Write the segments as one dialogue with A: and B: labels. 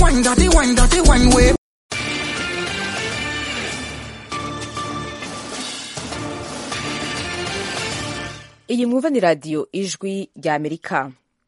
A: wine, dirty wine, dirty wine way.
B: iyi mwumva ni radiyo ijwi rya amerika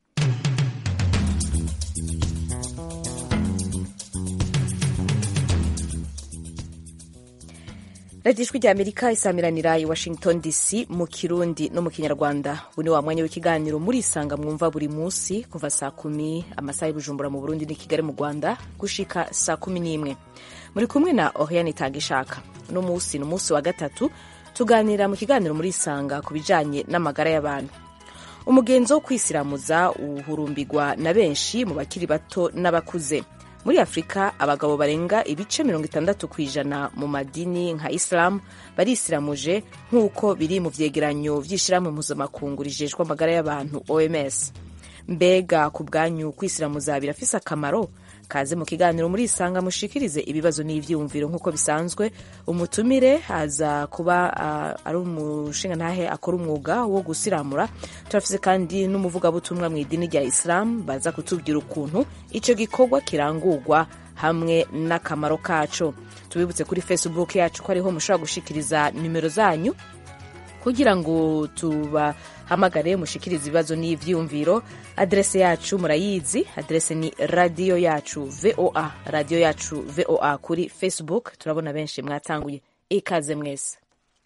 B: radiyo ijwi rya amerika isamiranira i washington dc mu kirundi no mu kinyarwanda ubu ni wa mwanya w'ikiganiro murisanga mwumva buri munsi kuva saa kumi amasaha y'ubujumbura mu burundi n'i kigali mu rwanda gushika saa kumi n'imwe muri kumwe na oriane itangishaka uno munsi ni umunsi wa gatatu tuganira mu kiganiro muri isanga ku bijanye n'amagara y'abantu umugenzo wo kwisiramuza uhurumbirwa na benshi mu bakiri bato n'abakuze muri afurika abagabo barenga ibice mirongo itandatu ku ijana mu madini nka isilamu barisiramuje nk'uko biri mu vyegeranyo vy'ishirahamwe mpuzamakungu rijejwe amagara y'abantu oms mbega ku bwanyu kwisiramuza birafise akamaro kaze mu kiganiro muri isanga mushikirize ibibazo n'ivyiyumviro nk'uko bisanzwe umutumire aza kuba uh, ari umushinga ntahe akora umwuga wo gusiramura turafise kandi n'umuvugabutumwa mu idini rya isilamu baza kutubwira ukuntu ico gikorwa kirangurwa hamwe n'akamaro kaco tubibutse kuri facebook yacu ko ariho mushobora gushikiriza nimero zanyu kugira ngo tubahamagare mushikirize ibibazo n'ivyiyumviro adrese yacu murayizi adrese ni radiyo yacu voa radiyo yacu voa kuri facebook turabona benshi mwatanguye ikaze mwese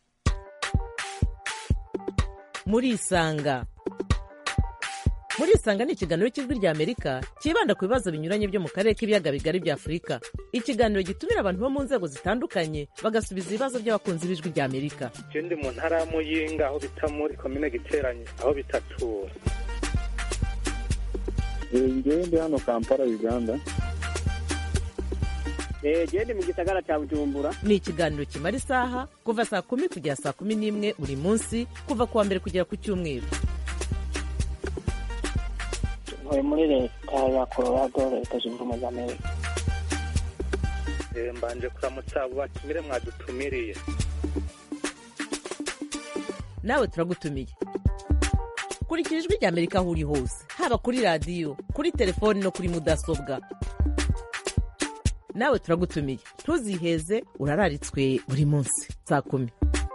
C: murisanga murisanga ni ikiganiro cy'ijwi rya amerika cyibanda ku bibazo binyuranye byo mu karere k'ibiyaga bigari bya afurika ikiganiro gitumira abantu bo mu nzego zitandukanye bagasubiza ibibazo by'abakunzi b'ijwi rya amerika
D: je ndi mu ntara ya muyinga aho bita muri komine giteranye aho bitatura
E: ngewe ndi hano kampala uganda
F: gende mu gisagara cya bujumbura
C: ni ikiganiro kimara isaha kuva saa kumi kugera saa kumi n'imwe buri munsi kuva ku wa mbere kugera ku cyumweru
F: ntuye muri leta ya colorado leta zunze ubumwe za amerika
D: Eh, mbanje kuramutsa abo batumire mwadutumiriye
C: nawe turagutumiye kurikira ijwi rya amerika aho uri hose haba kuri radiyo kuri telefoni no kuri mudasobwa nawe turagutumiye ntuziheze urararitswe buri munsi saa kumi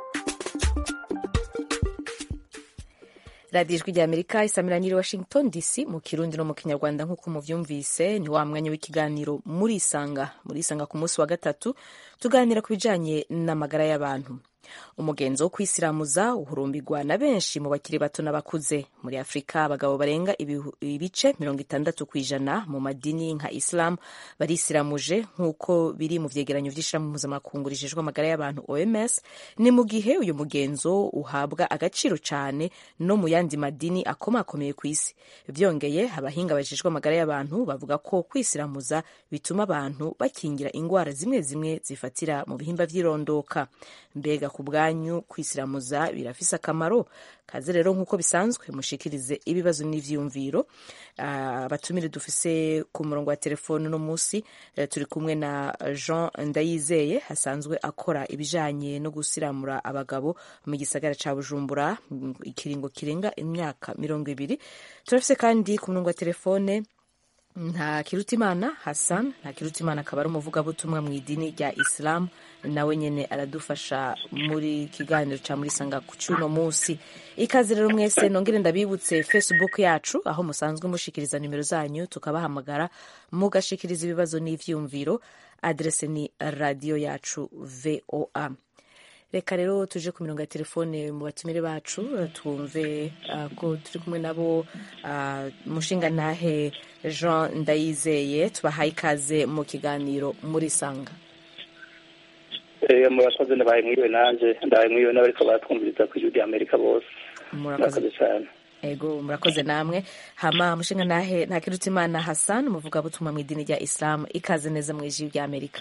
B: radiyo ijwi rya amerika isamiranyiri washington dc mu kirundi no mu kinyarwanda nk'uko muvyumvise ni wa mwanya w'ikiganiro murisanga murisanga ku munsi wa gatatu tuganira ku bijanye n'amagara y'abantu umugenzo wo kwisiramuza uhurumbirwa na benshi mu bakiri bato n'abakuze muri afurika abagabo barenga ibihu- ibice mirongo itandatu ku ijana mu madini nka islam barisiramuje nk'uko biri mu vyegeranyo vy'ishirahamwe mpuzamakungu rijejwe amagara y'abantu oms ni mu gihe uyu mugenzo uhabwa agaciro cane no mu yandi madini akomakomeye ku isi vyongeye abahinga bajejwe amagara y'abantu bavuga ko kwisiramuza bituma abantu bakingira ingwara zimwe zimwe zifatira mu bihimba vy'irondoka mbega ku bwanyu kwisiramuza birafise akamaro kaze rero nk'uko bisanzwe mushikirize ibibazo n'ivyiyumviro Ah, abatumire dufise ku murongo wa telefone uno munsi eh, turi kumwe na jean ndayizeye asanzwe akora ibijanye no gusiramura abagabo mu gisagara ca bujumbura mm, ikiringo kirenga imyaka mirongo ibiri turafise kandi ku murongo wa telefone nta kirutimana hassan nta kirutimana akaba ari umuvugabutumwa mu idini rya isilamu nawe nyene aradufasha muri kiganiro ca muri sanga ku cuno munsi ikaze rero mwese nongere ndabibutse facebook yacu aho musanzwe mushikiriza nimero zanyu tukabahamagara mugashikiriza ibibazo n'ivyiyumviro adrese ni radiyo yacu voa reka rero tuje ku mirongo ya telefone mu batumire bacu eh, twumve ah, ko turi kumwe nabo ah, mushinga ntahe jean ndayizeye tubahaye ikaze mu kiganiro muri sanga
D: Eh, murakoze ndabaye mwiwe nanje ndabaye mwiwe n'abariko baratwumviriza ku ijwi rya amerika bose
B: murakoze
D: murakoze cyane
B: ego murakoze namwe hama mushinga ntahe ntakirutimana hassan umuvugabutumwa mu idini rya isilamu ikaze neza mu ijwi rya amerika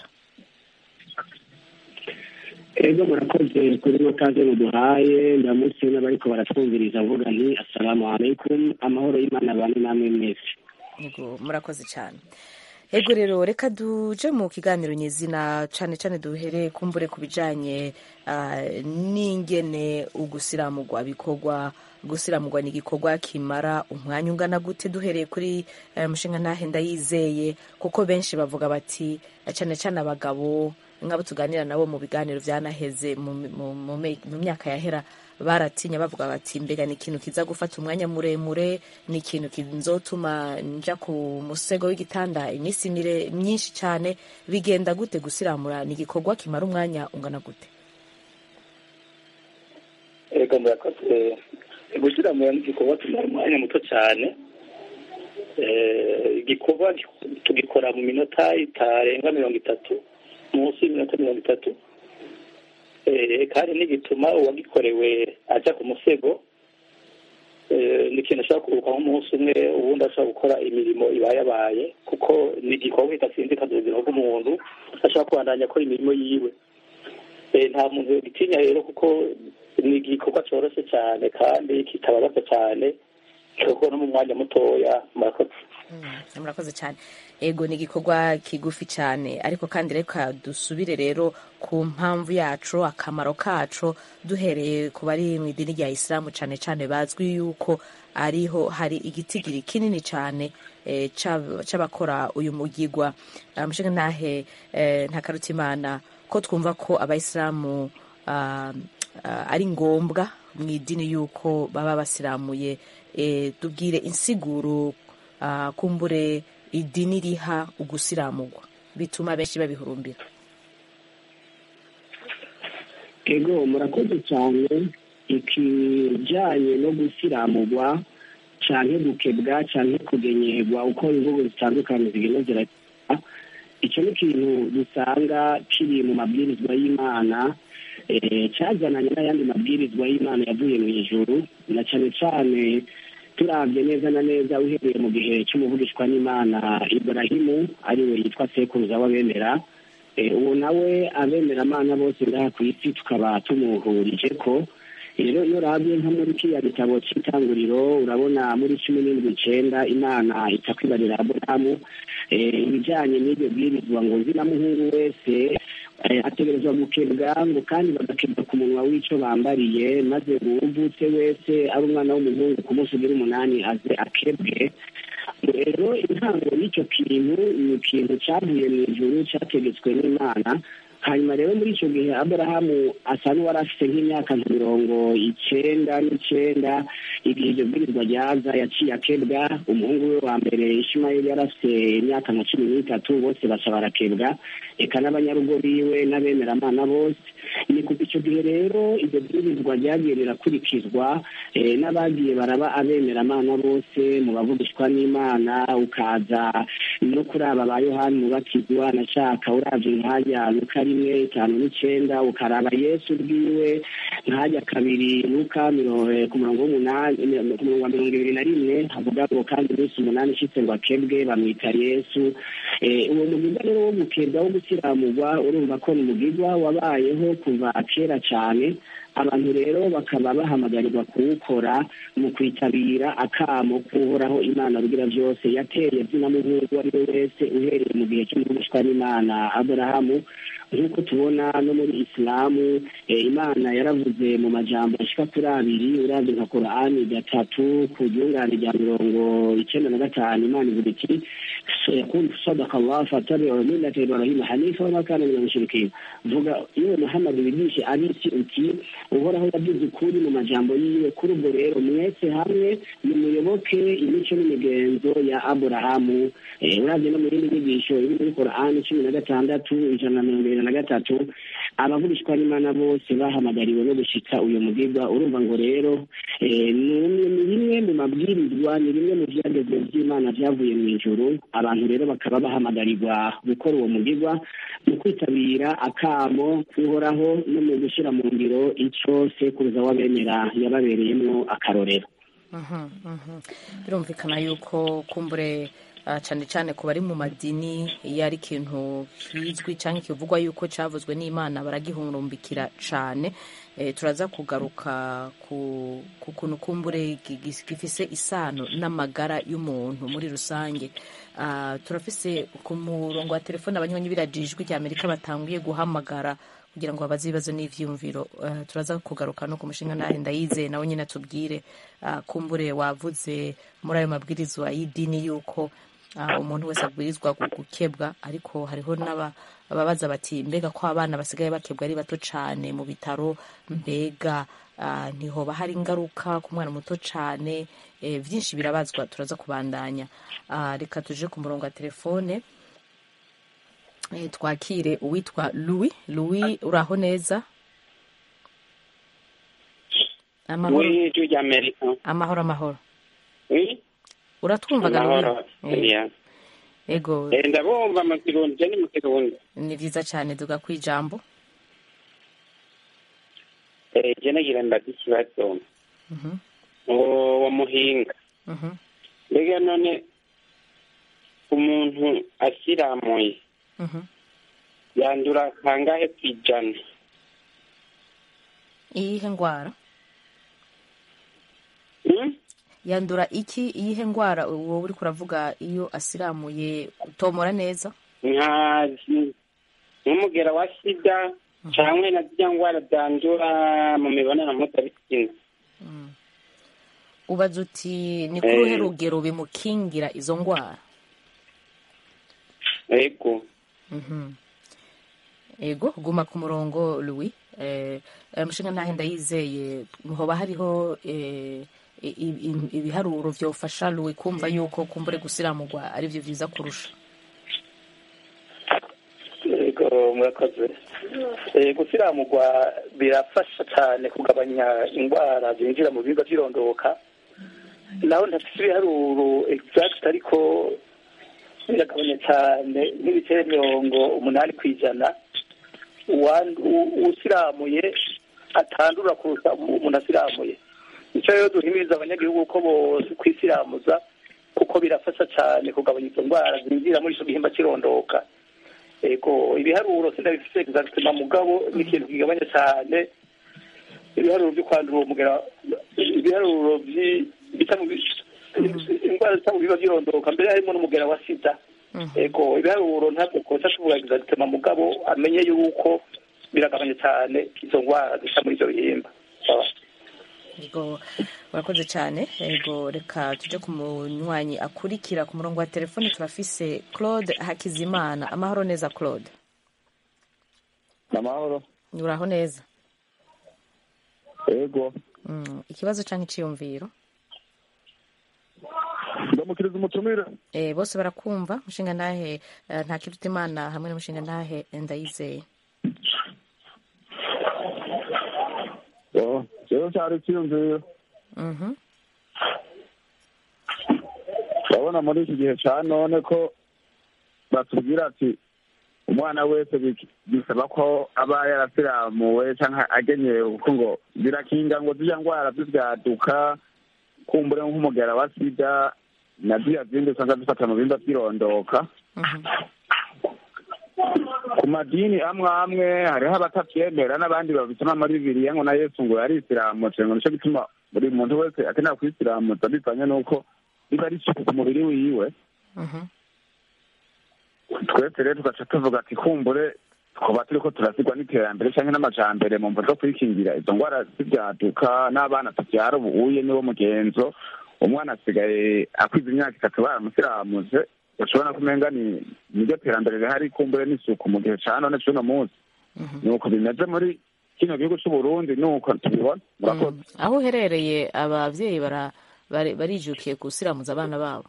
F: ego murakoze kuri mukaze muduhaye ndamutse n'abariko baratwumviriza mvuga nti assalamu alaikum amahoro y'imana abane namwe mwese
B: Yego murakoze cyane ego rero reka duje mu kiganiro nyezina cane cane duhere kumbure ku bijanye ah, n'ingene ugusiramugwa bikorwa gusiramurwa ni igikorwa kimara umwanya ungana gute duhereye kuri eh, mushinga ntahe ndayizeye kuko benshi bavuga bati cyane cyane abagabo nk'abo tuganira nabo mu biganiro byanaheze mu, mu, mu, me- mu myaka yahera baratinya bavuga bati mbega ni ikintu kiza gufata umwanya muremure ni ikintu kinzotuma nja ku musego w'igitanda iminsi mire myinshi cyane bigenda gute gusiramura ni igikorwa kimara umwanya ungana gute
D: ego murakoze gushyira mu gikorwa tumara umwanya muto cyane Eh, igikorwa tugikora mu minota itarenga mirongo itatu munsi y'iminota mirongo itatu Eh, kandi n'igituma uwagikorewe ajya ku musego Eh, ni ikintu ashobora kuruhuka nk'umunsi umwe ubundi ashobora gukora imirimo iba yabaye kuko ni igikorwa kidasinzikaza ubuzima bw'umuntu ashobora kubandanya akora imirimo yiwe Eh, nta muntu yogitinya rero kuko ni igikorwa cyoroshye cyane kandi kitababaza cyane kikorwa no mu mwanya mutoya murakoze
B: Mm, murakoze cyane ego ni igikorwa kigufi cyane ariko kandi reka dusubire rero ku mpamvu yacu akamaro kacu duhereye ku bari mu idini rya isilamu cyane cyane bazwi yuko ariho hari igitigiri kinini cyane eh, c'ab- c'abakora uyu mugigwa Ah, mushinga ntahe eh, ntakarutimana ko twumva ko abayisilamu ah, ah, ari ngombwa mu idini yuko baba basiramuye eh, tubwire insiguro ah, kumbure idini riha ugusiramurwa bituma benshi babihurumbira
F: ego murakoze cyane ikijyanye no gusiramurwa cyane gukebwa cyane kugenyerwa uko imvugo zitandukanye zigenda ziragira icyo ni ikintu dusanga kiri mu mabwirizwa y'imana eh, cyazananye n'ayandi mabwirizwa y'imana yavuye mu ijuru na cyane cyane turabye neza na neza uhereye mu gihe cy'umuvugishwa n'imana iburahimu ariwe yitwa sekuruza w'abemera Eh, uwo nawe abemeramana bose ngaha ku isi tukaba tumuhurije ko rero iyo urabye nko muri kiriya gitabo cy'itanguriro urabona muri cumi n'indwi icyenda imana ita kwibarira aburahamu eh, ibijyanye n'ibyo bwirizwa ngo nzi na muhungu wese eh, ategerezwa gukebwa ngo kandi bagakebwa ku munwa w'icyo bambariye maze uwuvutse wese ari umwana w'umuhungu ku munsi ugira umunani aze akebwe rero intango y'icyo kintu ni ikintu cyavuye mu ijuru cyategetswe n'imana hanyuma rero muri icyo gihe aburahamu asa n'uwari afite nk'imyaka nka mirongo icyenda n'icyenda igihe iryo bwirizwa ryaza yaciye akebwa umuhungu we wa mbere ishimayeli yari afite imyaka nka cumi n'itatu bose baca barakebwa eka n'abanyarugo biwe n'abemeramana bose ni kuva icyo gihe rero iryo bwirizwa ryagiye rirakurikizwa eh, n'abagiye baraba abemeramana bose mu bavugishwa n'imana ukaza no kuri aba ba yohani mubatizwa na shaka uravye nkajya luka rimwe itanu n'icenda ukaraba yesu bwiwe nkajya kabiri luka miro- eh, ku murongo w'umunani ku murongo wa mirongo ibiri na rimwe havuga ngo kandi iminsi umunani ishitse ngo akebwe bamwita yesu Eh, uwo mugirwa rero wo gukebwa wo gukiramurwa urumva ko ni umugirwa wabayeho kuva kera cyane abantu rero bakaba bahamagarirwa kuwukora mu kwitabira akamo kuhoraho imana rugira byose yateye zina muhungu uwo ari we wese uhereye mu gihe cy'umuvugishwa n'imana aburahamu nk'uko tubona no muri isilamu eh, imana yaravuze mu majambo ashika kuri abiri uravye nka korani gatatu ku ryungane rya mirongo icenda na gatanu imana ivuga iti yakulu sadaka allah fatabiu millata ibrahima hanifa wama kana min almushrikin vuga yewe muhammad wigishe abisi uti uhoraho yavuze ukuri mu majambo yiwe kuri ubwo rero mwese hamwe nimuyoboke imico n'imigenzo ya aburahamu Eh, uravye no mu yindi nyigisho iri muri korani cumi na gatandatu ijana na mirongo ibiri na gatatu abavugishwa n'imana bose bahamagariwe no gushika uyu mugirwa urumva ngo rero eh, ni umwe- ni bimwe mu mabwirizwa ni bimwe mu vyagezwe vy'imana vyavuye mu ijuru abantu rero bakaba bahamagarirwa gukora uwo mugirwa mu kwitabira akamo kuhoraho no mu gushyira mu ngiro ico sekuruza w'abemera yababereyemwo akarorero
B: Mhm, mhm. birumvikana yuko kumbure ah, cyane cyane ku bari mu madini iyo ari ikintu kizwi cyangwa kivugwa yuko cyavuzwe n'imana baragihurumbikira cyane Eh, turaza kugaruka ku ku kuntu kumbure gi- gi- gifise isano n'amagara y'umuntu muri rusange Ah, turafise ku murongo wa telefone abanywanyi b'iradiyo ijwi rya amerika batanguye guhamagara kugira ngo babaze ibibazo n'ivyiyumviro Ah, turaza kugaruka no ku mushinga nahe ndayizeye nawe nyine atubwire ah, kumbure wavuze muri ayo mabwirizwa y'idini yuko ah, umuntu wese abwirizwa gu- gukebwa ariko hariho n'aba ababaza bati mbega ko abana basigaye bakebwa ari bato cane mu bitaro mbega ah, ntihoba hari ingaruka ku mwana muto cane eh, vyinshi birabazwa turaza kubandanya Ah, reka tuje ku murongo wa telefone eh, twakire uwitwa louis louis uraho neza amahoro
G: muri ijwi rya amerika
B: amahoro amahoro
G: Oui,
B: uratwumvaga
G: amahoro
B: louis Eh,
G: Yeah.
B: ego
G: Eh, ndabumva mu kirundi je ni mu kirundi
B: ni vyiza cane duga kwijambo
G: Eh, je nagira ndazi ikibazo
B: Mhm,
G: uwo muhinga
B: mhm.
G: mbega none umuntu asiramuye
B: Mhm.
G: yandura kangahe kw'ijana
B: iyihe ngwara
G: Hmm?
B: yandura iki iyihe ngwara wowe uriko uravuga iyo asiramuye utomora neza
G: nkazi nk'umugera wa sida canke na zirya ngwara zandura mu mibonano mpuzabitsina
B: ubaza uti ni
G: Eh.
B: kuruhe rugero bimukingira izo ngwara
G: ego
B: Mhm. ego guma ku murongo louis eh, eh, mushinga ntahe ndayizeye hoba hariho eh, i- i- ibiharuro vyofasha louis kumva yuko kumbure gusiramurwa ari vyo vyiza kurusha
D: yego murakoze Eh, gusiramurwa birafasha cyane kugabanya indwara zinjira mu bihimba by'irondoka naho ntafite ibiharuro exact ariko biragabanya cyane nk'ibice mirongo umunani ku ijana uwan- u- usiramuye atandura kurusha umuntu asiramuye nicyo rero duhimiriza abanyagihugu ko bose kwisiramuza kuko birafasha cyane kugabanya izo ndwara zinjira muri icyo gihimba cy'irondoka ego ibiharuro sindabifite exactement mugabo ni ikintu kigabanya cyane ibiharuro byo kwandura uwo mugera ibiharuro vyi- bita mu bi- indwara zita mu biba by'irondoka mbere harimo n'umugera wa sida ego ibiharuro ntabwo kosa tuvuga exactement mugabo amenye yuko biragabanya cyane izo ndwara zisa muri ibyo bihimba Sawa.
B: ego urakoze cyane ego reka tuje ku munywanyi akurikira ku murongo wa telefone turafise claude hakizimana amahoro neza claude
E: amahoro
B: uraho neza
E: ego
B: Mm, ikibazo canke iciyumviro
E: ndamukiriza umutumire
B: eh, bose barakumva mushinga ntahe eh, nta kiruta imana hamwe n'umushinga ntahe ndayizeye
E: Oh, rero cyari icyiyumviro
B: Mhm.
E: urabona muri iki gihe cya none ko batubwira ati umwana wese bik- bisaba ko aba yarasiramuwe cyangwa agenyewe kuko ngo birakinga ngo zirya ndwara z'ibyaduka kumbure nk'umugera wa sida na ziriya zindi usanga zifata mu bimba by'irondoka
B: Mhm.
E: ku madini amwe amwe hariho abatabyemera n'abandi babisoma muri bibiliya ngo na yesu ngo yarisiramutse ngo nicyo gituma buri muntu wese akenera kwisiramutsa bivanye n'uko biba riciye ku mubiri wiwe
B: Mhm.
E: twese rero tugaca tuvuga ati kumbure twaba turiko turasigwa n'iterambere canke n'amajambere mu mvo zo kwikingira izo ngwara z'ivyaduka n'abana tuvyara ubuye niwo mugenzo umwana asigaye akwiza imyaka itatu baramusiramuze ushobora kumenga ni niryo terambere rihari kumbure n'isuku mu gihe ca none c'uno munsi nuko bimeze muri kino gihugu c'uburundi nuko tubibona murakoze
B: Mm. aho uherereye abavyeyi bara- bari- barijukiye gusiramuza abana babo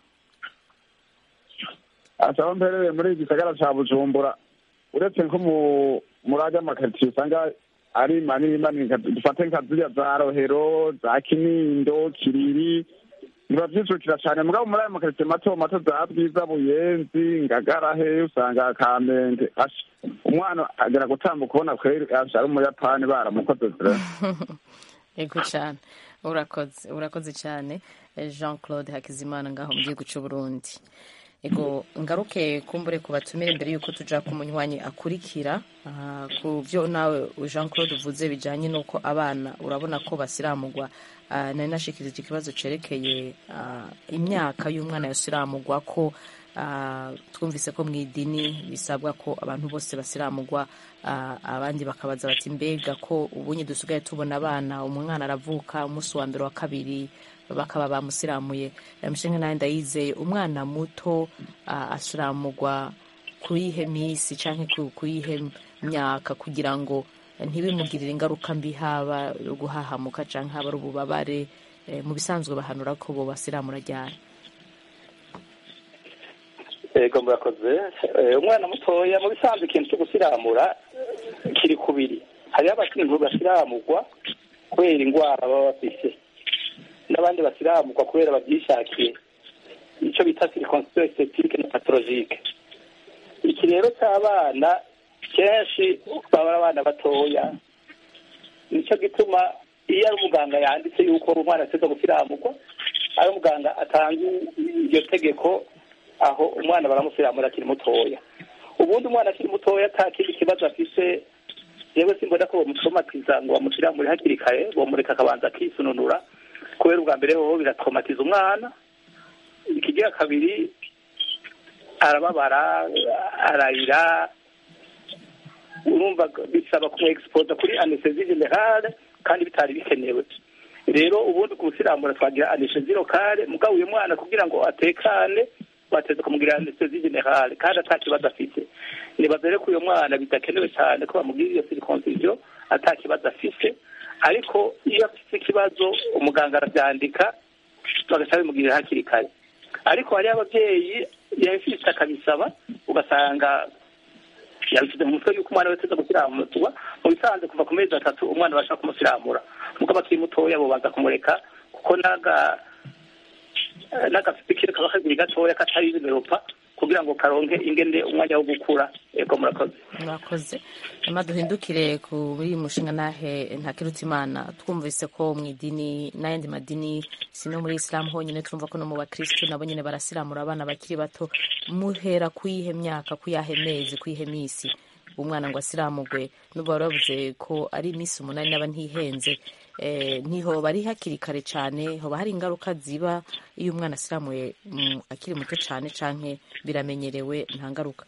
E: ati aho mperereye muri iki gisagara ca bujumbura uretse nko mu muri ajya amakaritsiye usanga ari manini manini nka- dufate nka ziriya za rohero za kinindo kiriri ntibavyijukira cane mugabo muri ayo makaritsiye mato mato za bwiza buyenzi ngagara he usanga kamenge asha umwana agera gutambuka ubona kweri asha ari umuyapani baramukoze zira
B: ego cyane urakoze urakoze cyane Eh, jean claude hakizimana ngaho mu gihugu c'uburundi ego ngaruke kumbure ku batumire mbere yuko tuja ku munywanyi akurikira ah, ku byo nawe jean claude uvuze bijanye n'uko abana urabona ko basiramugwa Ah, nari nashikirije ikibazo cerekeye ah, imyaka y'umwana yasiramugwa ko Ah, twumvise ko mu idini bisabwa ko abantu bose basiramugwa ah, abandi bakabaza bati mbega ko ubunye dusigaye tubona abana umwana aravuka umunsi wa mbere wa kabiri bakaba bamusiramuye mushinga nawe ndayizeye umwana muto ah, asiramugwa kuyihe minsi cyangwa ku- kuyihe myaka kugira ngo ntibimugirire ingaruka mbi haba guhahamuka cyangwa haba ari ububabare Eh, mu bisanzwe bahanura ko bo basiramura ryari
D: yego murakoze Eh, umwana mutoya mu bisanzwe ikintu cyo gusiramura kiri kubiri hariho abantu basiramurwa kubera indwara baba bafise n'abandi basiramurwa kubera babyishakiye icyo bita circonstance esthétique na pathologique iki rero cy'abana kenshi baba ari abana batoya nicyo gituma iyo ari umuganga yanditse yuko umwana ateza gusiramurwa ari umuganga atanga iryo tegeko aho umwana baramusiramura akiri mutoya ubundi umwana akiri mutoya ata kindi kibazo afise yewe simbona ko bamutomatiza ngo bamusiramure hakiri kare bomureka akabanza akisununura kubera ubwa mbere hoho biratomatiza umwana ikigira kabiri arababara ararira urumva bisaba kumu expose kuri anesthesie generale kandi bitari bikenewe rero ubundi gusiramura twagira anesthesie locale mugabo uyu mwana kugira ngo atekane bateza kumugira anesthesie generale kandi ata kibazo afite nibaza rero ko uyu mwana bidakenewe cyane ko bamugira iyo circoncision ata kibazo afite ariko iyo afite ikibazo umuganga arabyandika bagaca bimugirira hakiri kare ariko hariho ababyeyi yabifite akabisaba ugasanga yabishyize mu mutwe yuko umwana wese aza gusiramurwa mu bisanzwe kuva ku mezi atatu umwana abasha kumusiramura mugabo akiri mutoya bobanza kumureka kuko naga n'agapipikire kaba kagiri gatoya katari ibimeropa kugira ngo karonke ingende umwanya wo gukura yego murakoze
B: murakoze nyuma duhindukire kuri mushinga nahe ntakirutse imana twumvise ko mu idini n'ayandi madini si no muri isilamu honyine twumva ko no mu bakirisitu nabo nyine barasiramura abana bakiri bato muhera kuyihe myaka kuyahe mezi kuyihe minsi umwana ngo asiramugwe n'ubwo bari bavuze ko ari iminsi umunani n'aba ntihenze eh, ntihoba ari hakiri kare cyane hoba hari ingaruka ziba iyo umwana asiramuye mm, akiri muto cyane canke biramenyerewe nta ngaruka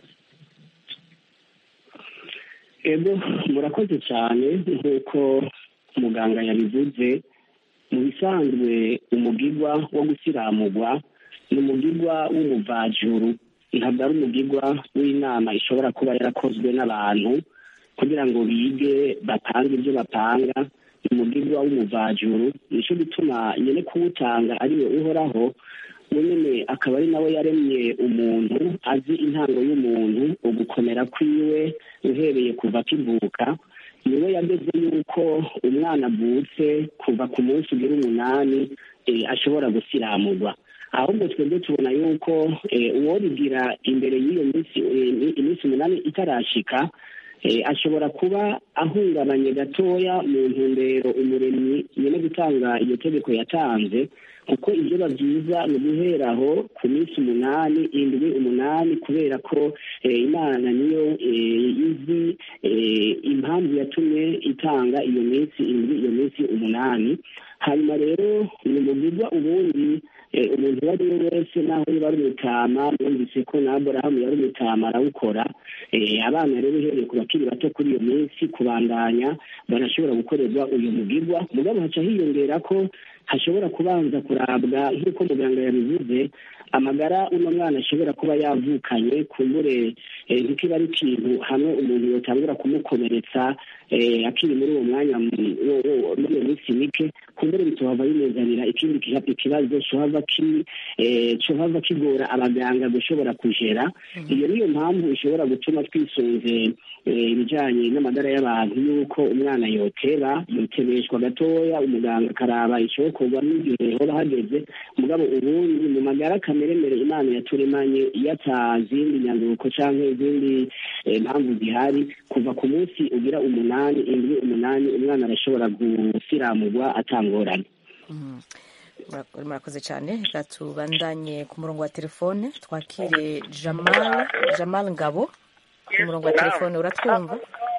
F: ego murakoze cyane nk'uko muganga yabivuze mu bisanzwe umugigwa wo gusiramurwa ni umugigwa w'umuvajuru ntabwo ari umugigwa w'inama ishobora kuba yarakozwe n'abantu kugira ngo bige bapange ibyo bapanga ni umugigwa w'umuvajuru nicyo gituma nyine kuwutanga ariwe uhoraho nyine akaba ari nawe yaremye umuntu azi intango y'umuntu ugukomera kwiwe uhereye kuva akivuka niwe yageze yuko umwana avutse kuva ku munsi ugira umunani eh, ashobora gusiramurwa ahubwo twebwe tubona yuko eh, uwobigira imbere y'iyo minsi eh, iminsi umunani itarashika eh, ashobora kuba ahungabanye gatoya mu ntumbero umuremyi nyine gutanga iyo tegeko yatanze kuko ibyo byiza ni uguhera aho ku minsi umunani indwi umunani kubera ko eh, imana niyo eh, izi eh, impamvu yatumye itanga iyo minsi indwi iyo minsi umunani hanyuma rero ni umugirwa ubundi eh, umuntu uwo ari we wese naho niba ari umutama mwumvise ko na aburahamu yari umutama arawukora eh, abana rero uhereye ku bakiri bato kuri iyo minsi kubandanya barashobora gukorerwa uyu mugirwa mugabo haca hiyongera ko hashobora kubanza kurabwa nk'uko muganga yabivuze amagara uno mwana ashobora kuba yavukanye kumbure eh, ntikiba ari ikintu hamwe umuntu yotangura kumukomeretsa eh, akiri muri uwo mwanya mu- wo- wo- muri iyo minsi mike kumbure bitohava bimuzanira ikindi kiha- ikibazo cohava ki- eh, cohava kigora abaganga gushobora kujera iyo niyo mpamvu ishobora gutuma twisunze eh, ibijanye n'amagara y'abantu yuko umwana yoteba yotebeshwa gatoya umuganga akaraba icokorwa n'igihe hoba hageze mugabo ubundi mu magara kameremere imana yaturemanye iyo ata zindi nyanduruko canke izindi eh, mpamvu zihari kuva ku munsi ugira umunani indwi umunani umwana arashobora gusiramurwa atangorane
B: Murak- murakoze cyane reka tubandanye ku murongo wa telefone twakire jamal jamal ngabo ku murongo wa telefone uratwumva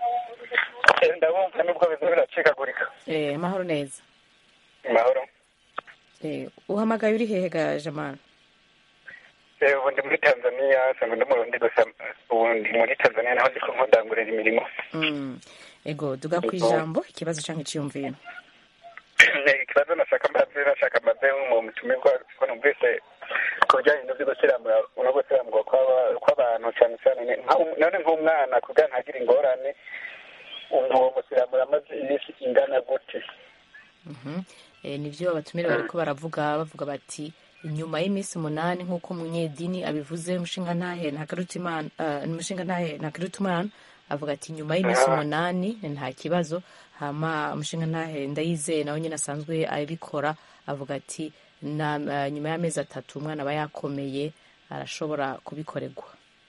H: ndabumva nubwo biza biracikagurika
B: eh, mahoro neza
H: mahoro
B: eh, uhamagaye uri hehe ga jamal
H: Eh, ubu ndi muri tanzania nsanzwe ndi murundi gusa ubu ndi muri tanzania naho ndiko nkundangurira imirimo
B: Mm. ego duga ku ijambo ikibazo cyangwa icyiyumviro
H: Eh, ikibazo nashaka mbaze nashaka mbaze mu mutumirwa ko numvise ku bijyanye n'ibyo gusiramura no gusiramurwa kw'aba- kw'abantu cyane cyane ni- nka- none nk'umwana kugira ntagire ingorane uwo musiramura amaze iminsi ingana gute
B: Mhm. Eh, nivyo abatumire bariko baravuga bavuga bati inyuma y'iminsi umunani nk'uko umunyedini abivuze umushingantahe ntakarutimana uh, umushingantahe ntakarutimana avuga ati nyuma y'iminsi umunani nta kibazo hama umushingantahe ndayizeye nawe nyine asanzwe abikora avuga ati na, uh, nyuma y'amezi atatu umwana aba yakomeye arashobora kubikorerwa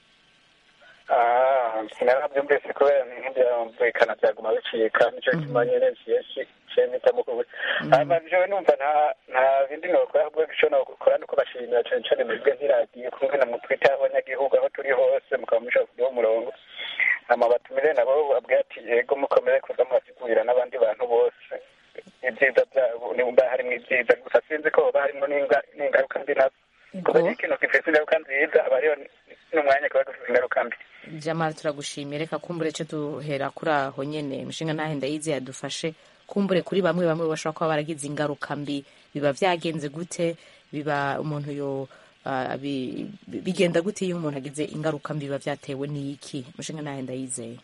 H: Ah, sinarabyumvise kubera ntibyumvikana byaguma bicika nicyo gituma nyine nsiye mpitamo kubuza hama jewe numva nta nta bindi nokora ahubwo ico nokora nuko bashimira cane cane mwebwe nk'iradiyo kumwe na mutwite abanyagihugu aho turi hose mukaba mushobora kuduha umurongo hama batumire nabo babwira ati yego mukomere kuza murasigurira n'abandi bantu bose ibyiza byabo nimba harimwo ibyiza gusa sinzi ko hoba harimwo n'inga- n'ingaruka mbi nazo kuba ikintu gifise ingaruka nziza aba hariho n'umwanya kiba gifise ingaruka mbi
B: jamara turagushimiye reka kumbure ce duhera kuri aho nyene umushinga ntahe ndayizeye yadufashe kumbure kuri bamwe bamwe bashobora kuba baragize ingaruka mbi biba vyagenze gute biba umuntu yo ah, bi- bi- bigenda gute iyo umuntu agize ingaruka mbi biba vyatewe n'iki umushinga ntahe ndayizeye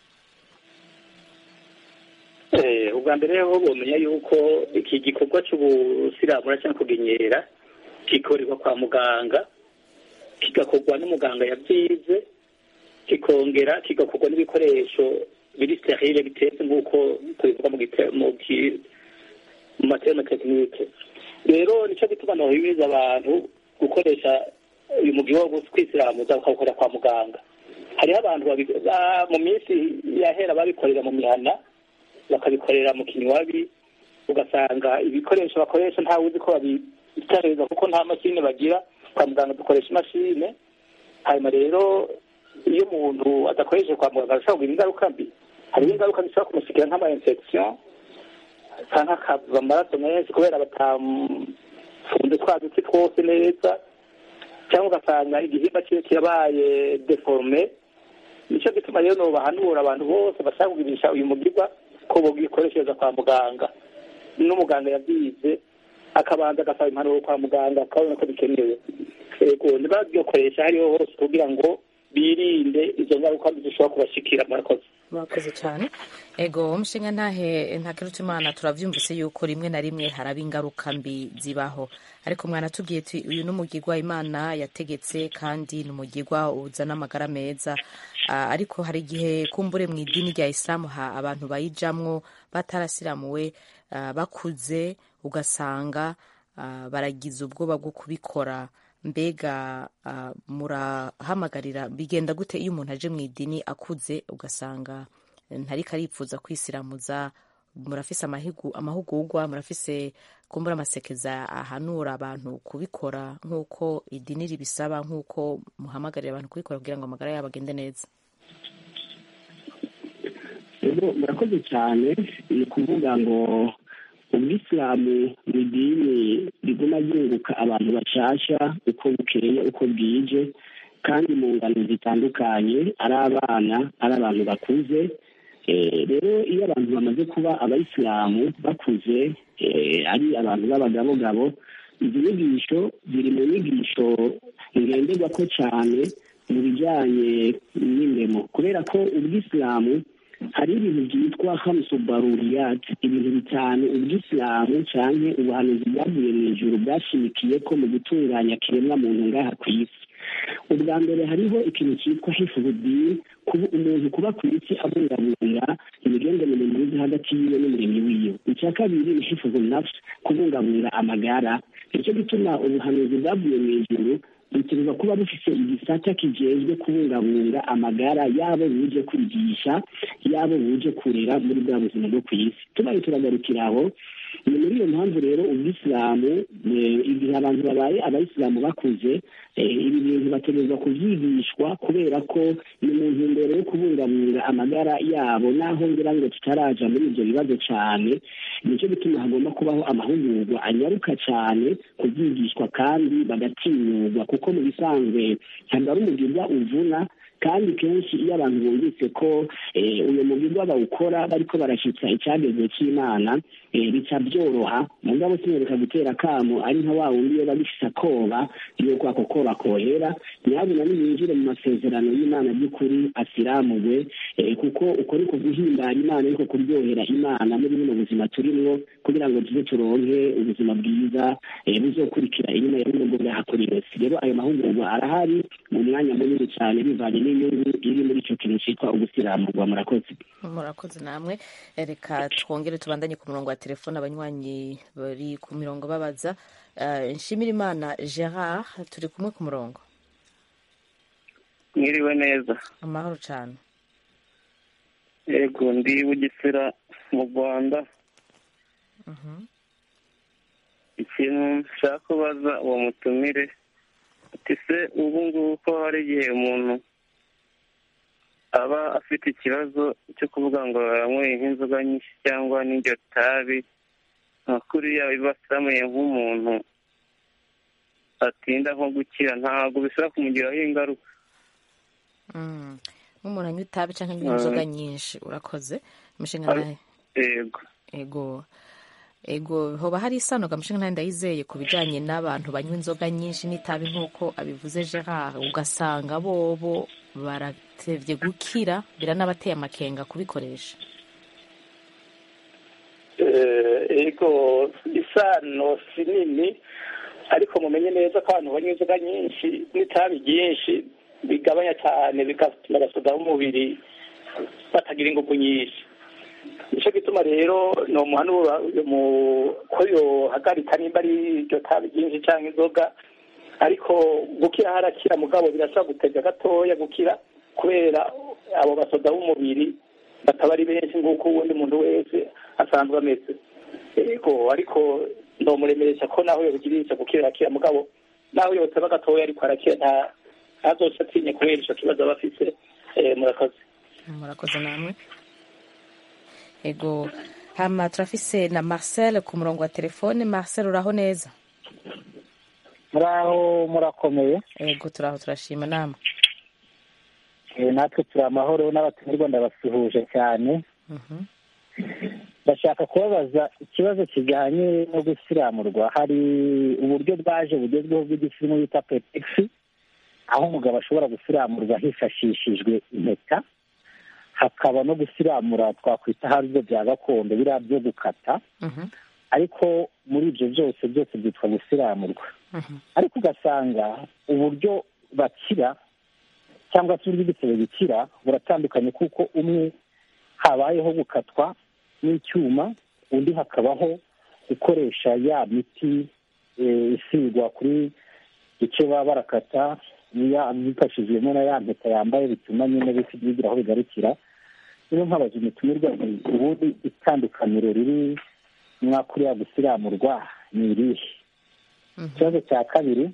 D: Eh, ubwa mbere ho bomenya yuko iki gikorwa cy'ubusiramura cyangwa kugenyera gikorerwa kwa muganga kigakorwa n'umuganga yabyize kikongera kigakorwa n'ibikoresho biri sterile bitetse nk'uko tubivuga mu gite- mu ki- mu materme tekinike rero nicyo gituma nohimiriza abantu gukoresha uyu mugi wo kwisiramuza bakawukorera kwa muganga hariho abantu babi- ba- mu minsi yahera babikorera mu mihana bakabikorera mu kinywabi ugasanga ibikoresho bakoresha ntawe uzi ko babitareza kuko nta mashini bagira kwa muganga dukoresha imashini hanyuma rero iyo umuntu adakoresheje kwa muganga ashobora kugira ingaruka mbi hariho ingaruka zishobora kumushikira nk'ama infection cyangwa akava amaraso menshi kubera batafunze twa duti twose neza cyangwa ugasanga igihimba cyiwe kirabaye deforme nicyo gituma rero nobahanura abantu bose bashaka kugirisha uyu mugirwa ko bogikoreshereza kwa muganga n'umuganga yabyize akabanza agasaba impanuro kwa muganga akabona ko bikenewe yego ntibabyokoresha hariho hose kugira ngo birinde izo ngaruka mbi zishobora kubashikira murakoze
B: murakoze cyane ego umushinga ntahe ntakiruta imana turabyumvise yuko rimwe na rimwe haraba ingaruka mbi zibaho ariko mwanatubwiye tu uyu ni umugirwa imana yategetse kandi ni umugirwa uzana amagara meza Ah, ariko hari igihe kumbure mu idini rya isilamu ha abantu bayijamwo batarasiramuwe ah, bakuze ugasanga ah, baragize ubwoba bwo kubikora mbega ah, murahamagarira bigenda gute iyo umuntu aje mu idini akuze ugasanga ntariko aripfuza kwisiramuza murafise amahigu- amahugurwa murafise kumbura amasekeza ahanura abantu kubikora nk'uko idini ribisaba nk'uko muhamagarira abantu kubikora kugira ngo amagara yabo agende neza
F: rero murakoze cyane ni ukuvuga ngo ubwisilamu ni idini riguma ryunguka abantu bashasha uko bukeye uko bwije kandi mu ngano zitandukanye ari abana ari abantu bakuze Eh, rero iyo abantu bamaze kuba abayisilamu bakuze eh, ari abantu b'abagabogabo izi nyigisho ziri mu nyigisho ngenderwako cyane mu bijyanye n'indemo kubera ko ubwisilamu hari ibintu byitwa hamusubaruriyati ibintu bitanu ubwisilamu cyangwa ubuhanuzi bwavuye mu ijuru bwashimikiye ko mu gutunganya kiremwa muntu ngaha ku isi ubwa mbere hariho ikintu cyitwa hifudini kuba umuntu kuba ku isi abungabunga imigenderanire myiza hagati yiwe n'umuremyi wiwe icya kabiri ni hifuzu nafsi kubungabunga amagara nicyo gituma ubuhanuzi bwavuye mu ijuru butegerezwa kuba bufite igisata kijejwe kubungabunga amagara yabo buje kwigisha yabo buje kurera muri bwa buzima bwo ku isi tubaye turagarukira aho ni muri iyo mpamvu rero ubwisilamu eh, igihe abantu babaye abayisilamu bakuze eh, ibi bintu bategerezwa kubyigishwa kubera ko ni mu ntumbero yo kubungabunga amagara yabo naho ngira ngo tutaraja muri ibyo bibazo cyane nicyo gituma hagomba kubaho amahugurwa anyaruka cyane kubyigishwa kandi bagatinyurwa kuko mu bisanzwe ntabwo ari umugirwa uvuna kandi kenshi iyo abantu bumvise ko eh, uyu mugirwa bawukora bariko barashyitsa icyagezwe cy'imana eh, bica byoroha mugabo sinereka gutera akamo ari nka wa wundi iyo bagifise akoba yuko ako koba kohera nyabuna niyinjire mu masezerano y'imana by'ukuri asiramugwe eh, kuko uko niko guhimbara imana ariko kuryohera imana muri buno buzima turimwo kugira ngo tuze turonke ubuzima bwiza eh, buzokurikira inyuma ya buno bwo bwahakorewe rero ayo mahugurwa arahari mu mwanya munini cyane bivanye n'inyungu iri muri icyo kintu cyitwa ugusiramurwa murakoze
B: murakoze namwe reka twongere tubandanye ku murongo wa telefone abanywanyi bari ku mirongo babaza Eh, nshimirimana gerard turi kumwe ku murongo
I: mwiriwe neza
B: amahoro cyane
I: yego ndi bugesera mu rwanda ikintu nshaka kubaza uwo mutumire ati se ubu ngubu ko hari igihe umuntu aba afite ikibazo cyo kuvuga ngo yanyweye nk'inzoga nyinshi cyangwa n'iryo tabi nka kuriya biba asamuye nk'umuntu atinda nko gukira ntabwo bishobora kumugiraho ingaruka
B: Mm. nk'umuntu anywa itabi cyangwa anywa inzoga nyinshi urakoze umushinga nawe
I: yego
B: ego ego hoba hari isano gamushinga nawe ndayizeye ku bijyanye n'abantu banywa inzoga nyinshi n'itabi nk'uko abivuze gerard ugasanga bobo baratevye gukira biranabateye amakenga kubikoresha
D: Eh, ego isano si nini ariko mumenye neza ko abantu banywa inzoga nyinshi n'itabi ryinshi bigabanya cyane bigatuma abasoda b'umubiri batagira ingufu nyinshi nicyo gituma rero ni umuhanura ko yohagarika nimba ari iryo tabi ryinshi cyangwa inzoga ariko gukira harakira mugabo birasaba gutega gatoya gukira kubera abo basoda b'umubiri bataba ari benshi nk'uko uwundi muntu wese asanzwe ameze yego ariko ndomuremeresha ko naho yobigirisha gukira arakira mugabo naho yoteba gatoya ariko arakira nta ntazoca atinye kubera ico kibazo aba afise Eh, murakoze
B: murakoze namwe ego hama turafise na marcel ku murongo wa telefone marcel uraho neza
J: muraho murakomeye
B: ego turaho turashima namwe
J: Eh, natwe turi amahoro n'abatumirwa ndabasuhuje cyane
B: Mhm.
J: ndashaka kubabaza ikibazo kijyanye no gusiramurwa hari uburyo bwaje bugezweho bw'igisimu bita petegisi aho umugabo ashobora gusiramurwa hifashishijwe impeta hakaba no gusiramura twakwita hari ibyo bya gakondo biriya byo gukata
B: Mhm.
J: ariko muri ibyo byose byose byitwa gusiramurwa
B: Mhm.
J: ariko ugasanga uburyo bakira cyangwa se uburyo igisebe gikira buratandukanye kuko umwe habayeho gukatwa n'icyuma undi hakabaho gukoresha ya miti eh, isigwa kuri icyo baba barakata ya- bifashijwemo na ya mpeta yambaye bituma nyine bisi- bigira aho bigarukira niyo nkabaza umutumirwa nti ubundi itandukaniro riri mwakuriya gusiramurwa ni irihe ikibazo cya kabiri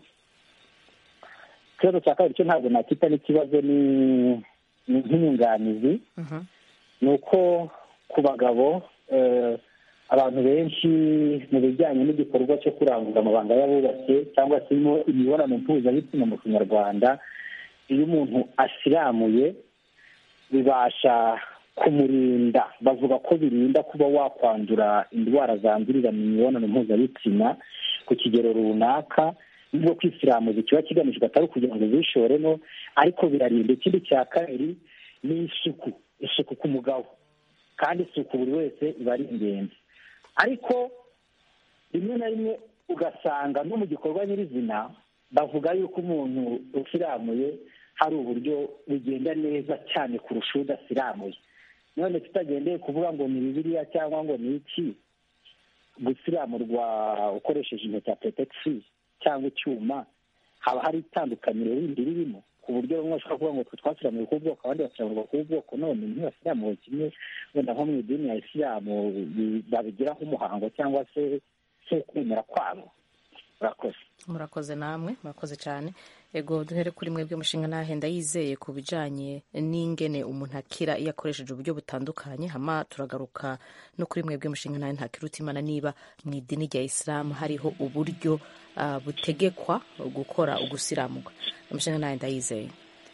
J: ikibazo cya kabiri cyo ntabwo nakita n'ikibazo ni ni nk'inyunganizi
B: Mhm.
J: ni uko ku bagabo eh, abantu benshi mu bijyanye n'igikorwa cyo kurangura amabanga y'abubatse cyangwa se mo imibonano mpuzabitsina mu kinyarwanda iyo umuntu asiramuye bibasha kumurinda bavuga ko birinda kuba wakwandura indwara zandurira mu mibonano mpuzabitsina ku kigero runaka nubwo kwisiramuza kiba kigamijwe atari ukugira ngo zishoremo ariko birarinda ikindi cya kabiri ni isuku isuku ku mugabo kandi isuku buri wese iba ari ingenzi ariko rimwe na rimwe ugasanga no mu gikorwa nyirizina bavuga yuko umuntu usiramuye hari uburyo bugenda neza cyane kurusha udasiramuye none tutagendeye kuvuga ngo ni bibiliya cyangwa ngo ni iki gusiramurwa ukoresheje impeta petegisi cyangwa icyuma haba hari itandukaniro rindi ririmo ku buryo bamwe bashobora kuvuga ngo twe twasiramuwe ku bwoko abandi basiramurwa ku bwoko none ntibasiramuwe kimwe wenda nko mu idini ya isilamu babigiraho umuhango cyangwa se se kwemera kwabo murakoze
B: murakoze namwe murakoze cyane ego duhere kuri mwebwe mushinga ntahenda yizeye ku bijyanye n'ingene umuntu akira iyo akoresheje uburyo butandukanye hama turagaruka no kuri mwebwe mushinga ntahe ntakiruta imana niba mu idini rya isilamu hariho uburyo uh, butegekwa gukora ugusiramurwa mushinga ntahe ndayizeye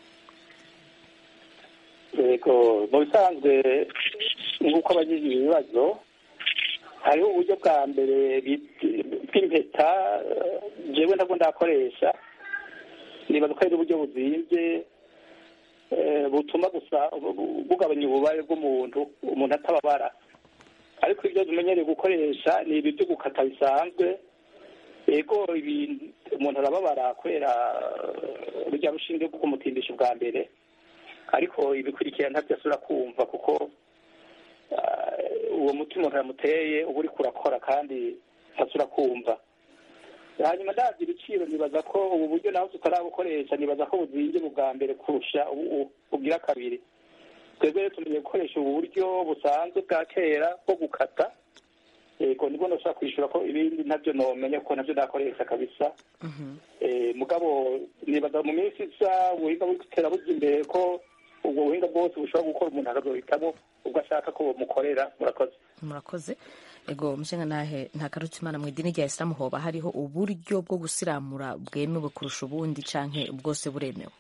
D: yego mu bisanzwe nk'uko abagize ibibazo hariho uburyo bwa mbere bw'impeta jewe ntabwo ndakoresha nibaza ko ari uburyo buzinze butuma gusa bugabanya ububare bw'umuntu umuntu atababara ariko ibyo tumenyereye gukoresha ni ibi byo gukata bisanzwe yego umuntu arababara kubera rujya rushinge rwo kumutindisha ubwa mbere ariko ibikurikira ntabyo asubira kumva kuko uwo muti umuntu yamuteye uba uri kurakora kandi ntasubira kumva hanyuma ndabyo ibiciro nibaza ko ubu buryo nawe tutarabukoresha nibaza ko buzinze bwa mbere kurusha bugira kabiri twebwe rero tumenye gukoresha ubu buryo busanzwe bwa kera bwo gukata yego nibwo nashobora kwishyura ko ibindi nabyo nomenya ko nabyo nakoresha kabisa mugabo nibaza mu minsi isa ubuhinga buri gutera bujya imbere ko ubwo buhinga bwose bushobora gukora umuntu akazohitamo ubwo ashaka ko bamukorera murakoze
B: murakoze ego mushinga ntahe nta karutimana mu idini rya isilamu hoba hariho uburyo bwo gusiramura bwemewe kurusha ubundi canke bwose buremewe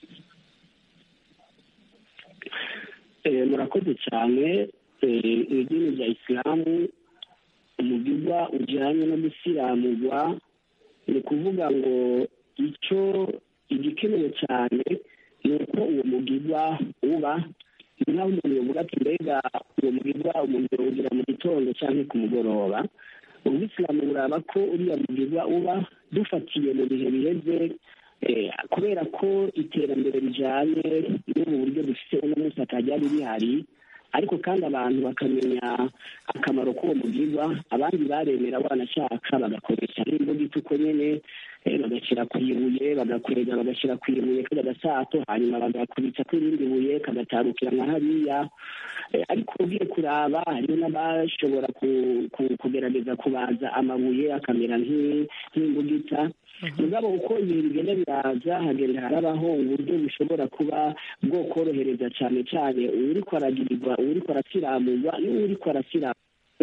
F: murakoze cyane idini rya isilamu umugirwa ujyanye no gusiramurwa ni ukuvuga ngo icyo igikenewe cyane ni uko uwo mugirwa uba ni nk'aho umuntu yavuga ati mbega uwo mugirwa umuntu yawugira mu gitondo cyangwa ku mugoroba ubisilamu buraba ko uriya mugirwa uba dufatiye mu bihe biheze kubera ko iterambere rijyanye n'ubu buryo dufite uno munsi ataryari rihari ariko kandi abantu bakamenya akamaro k'uwo mugirwa abandi baremera banashaka bagakoresha nk'imbuga ituko nyine bagashyira ku ibuye bagakwega bagashyira ku ibuye kajya gasato hanyuma bagakubitsa ko irindi buye kagatarukira nka hariya ariko ugiye kuraba hariho n'abashobora kugerageza kubaza amabuye akamera nk'imbugita mugabo uko ibintu bigenda biraza hagenda harabaho uburyo bushobora kuba bwokorohereza cyane cyane uwuriko aragirirwa uwuriko arasiramurwa n'uwuriko arasiramurwa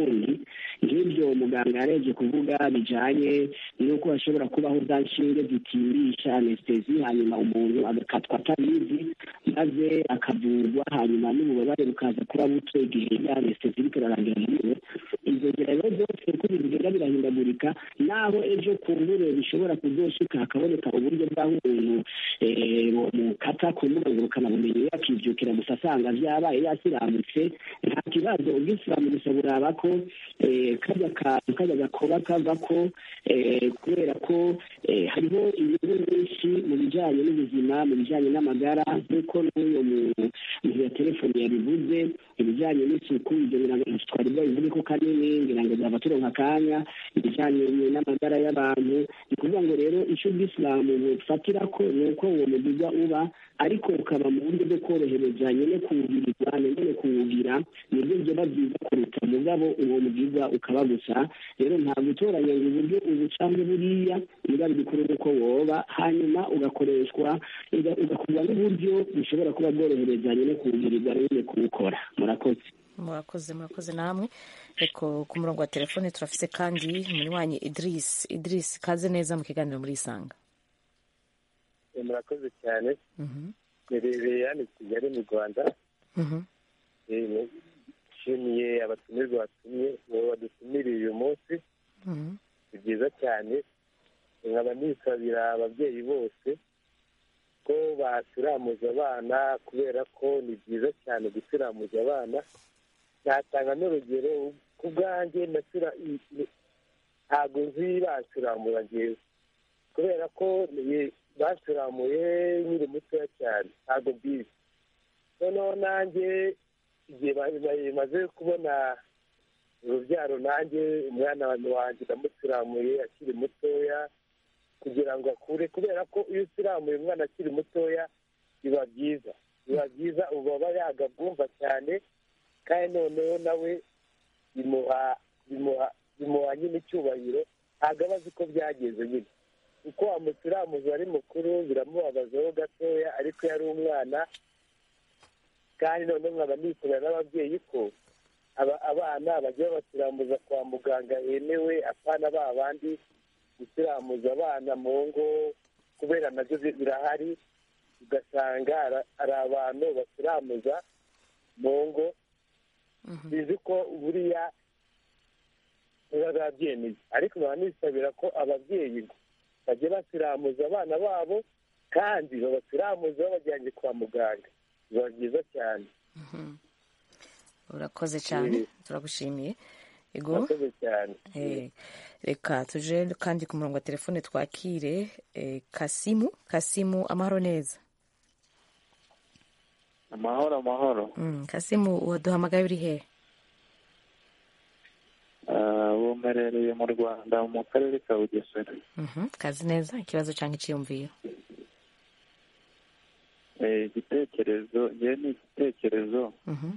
F: nk'ibyo muganga yarebye kuvuga bijyanye n'uko hashobora kubaho za nshinge zitimbisha anesitezi hanyuma umuntu agakatwa atabizi maze akavurwa hanyuma n'ububabare bukaza kuba buto igihe ya anesitezi iriko irarangira muri we izo nzira rero zose uko ibintu bigenda birahindagurika naho ejo ku mbure bishobora kuzoshika hakaboneka uburyo bw'aho umuntu mukata ku mbuga ngurukanabumenyi yakibyukira gusa asanga vyabaye yasiramutse nta kibazo ubwisilamu gusa buraba ko kajya kantu kajya gakoba kava ko kubera ko hariho inyungu nyinshi mu bijyanye n'ubuzima mu bijyanye n'amagara nk'uko n'uyo muntu ya telefoni yabivuze ibijyanye n'isuku ibyo twari bwabivuge ko kanini ngira ngo byaba turonka akanya ibijyanye n'amagara y'abantu ni ukuvuga ngo rero icyo ubwisilamu bufatira ko ni uko uwo mugirwa uba ariko ukaba mu buryo bwo korohereza nyine kuwugirirwa nyine kuwugira nibyo byaba byiza kuruta mugabo uwo mugirwa ukaba gusa rero nta gutoranya ngo uburyo ubu cyangwa buriya niba bikuru uko woba hanyuma ugakoreshwa ugakorwa n'uburyo bushobora kuba bworohereza nyine kuwugirirwa nyine kuwukora murakoze
B: murakoze murakoze namwe reko ku murongo wa telefone turafise kandi umunywanyi idirisi idirisi kaze neza mu kiganiro muri isanga
K: murakoze cyane nerereye hano i kigali mu rwanda nshimiye abatumirwa batumye badutumiriye uyu munsi ni byiza cyane nkaba nisabira ababyeyi bose ko basiramuza abana kubera ko ni byiza cyane gusiramuza abana natanga n'urugero ku bwanjye ntabwo nzi basiramura ngewe kubera ko basiramuye nkiri mutoya cyane ntabwo mbizi noneho nanjye igihe bimaze kubona urubyaro nanjye umwana wanjye ndamusiramuye akiri mutoya kugira ngo akure kubera ko iyo usiramuye umwana akiri mutoya biba byiza biba byiza ubu aba yagabwumva cyane kandi noneho nawe bimuha bimuha bimuha nyine icyubahiro ntabwo aba azi ko byageze nyine kuko wamusiramuza ari mukuru biramubabazaho gatoya ariko iyo ari umwana kandi noneho nkaba nikorera n'ababyeyi ko abana bajya babasiramuza kwa muganga hemewe apana ba bandi gusiramuza abana mu ngo kubera nabyo birahari ugasanga hari abantu basiramuza mu ngo bizi ko buriya biba babyemeye ariko nkaba nisabira ko ababyeyi bajya basiramuza abana babo kandi babasiramuza babajyanye kwa muganga biba byiza cyane
B: urakoze cyane turagushimiye ego
K: urakoze cyane
B: reka tuje kandi ku murongo wa telefone twakire kasimu kasimu amahoro neza
L: amahoro amahoro
B: kasimu waduhamagaye uri he
L: bumerereye mu rwanda mu karere ka bugesera
B: kazi neza ikibazo cyangwa icyiyumviro
L: igitekerezo ngewe ni igitekerezo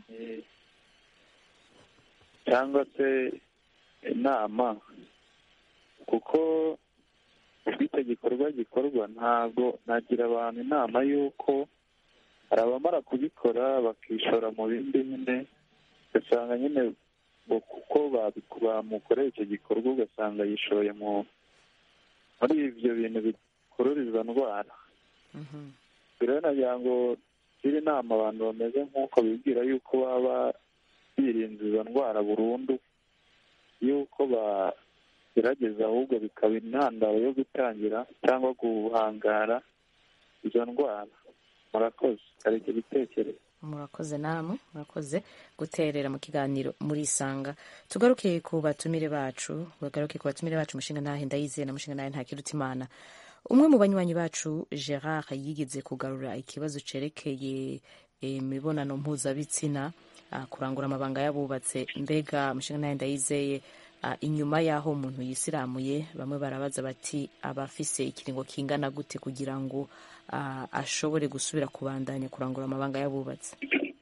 L: cyangwa se inama kuko ubwo icyo gikorwa gikorwa ntabwo nagira abantu inama y'uko hari abamara kubikora bakishora mu bindi nyine ugasanga nyine kuko bamukoreye icyo gikorwa ugasanga yishoye muri ibyo bintu bikurura izo ndwara rero nagira ngo gira inama abantu bameze nk'uko bibwira yuko baba birinze izo ndwara burundu yuko bagerageza ahubwo bikaba intandaro yo gutangira cyangwa guhangara izo ndwara murakoze hari icyo gitekerezo
B: murakoze namwe murakoze guterera mu kiganiro murisanga tugaruke ku batumire bacu bagaruke ku batumire bacu umushinga ntahe ndayizeye na mushinga ntahe ntakiruta imana umwe mu banywanyi bacu gerard yigeze kugarura ikibazo cerekeye imibonano mpuzabitsina kurangura amabanga y'abubatse mbega mushinga ntahe ndayizeye inyuma y'aho umuntu yisiramuye bamwe barabaza bati aba afise ikiringo kingana gute kugira ngo ashobore gusubira kubandanya kurangura amabanga y'abubatse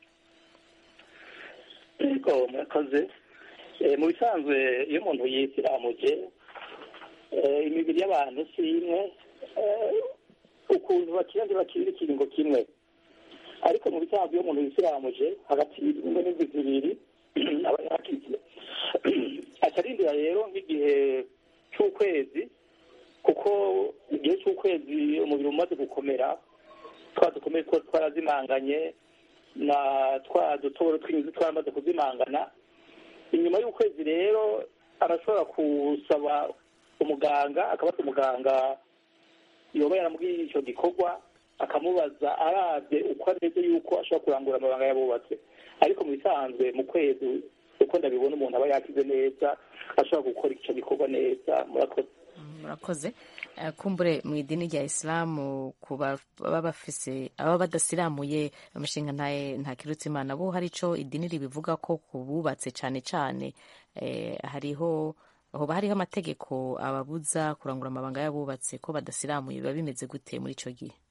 D: yego murakoze mu bisanzwe iyo umuntu yisiramuje imibiri y'abantu si imwe ukuntu bakira ntibakirira ikiringo kimwe ariko mu bisanzwe iyo umuntu yisiramuje hagati y'ingo n'indwi zibiri aba yakize atarindira rero nk'igihe cy'ukwezi kuko igihe cy'ukwezi umubiri umaze gukomera twa dukomere two twarazimanganye na twa dutoboro tw'inzu twaramaze kuzimangana inyuma y'ukwezi rero arashobora gusaba umuganga akabata umuganga yoba yaramubwiye icyo gikorwa akamubaza arabye uko ameze yuko ashobora kurangura amabanga y'abubatse ariko mu bisanzwe mu kwezi uko ndabibona umuntu aba yakize neza ashobora gukora icyo gikorwa neza murakoze
B: murakoze kumbure mu idini rya isilamu ku baba bafise ababa badasiramuye umushinga ntakirutse imana bo hari icyo idini ribivuga ko ku bubatse cyane cyane hariho hoba hariho amategeko ababuza kurangura amabanga y'abubatse ko badasiramuye biba bimeze gute muri icyo gihe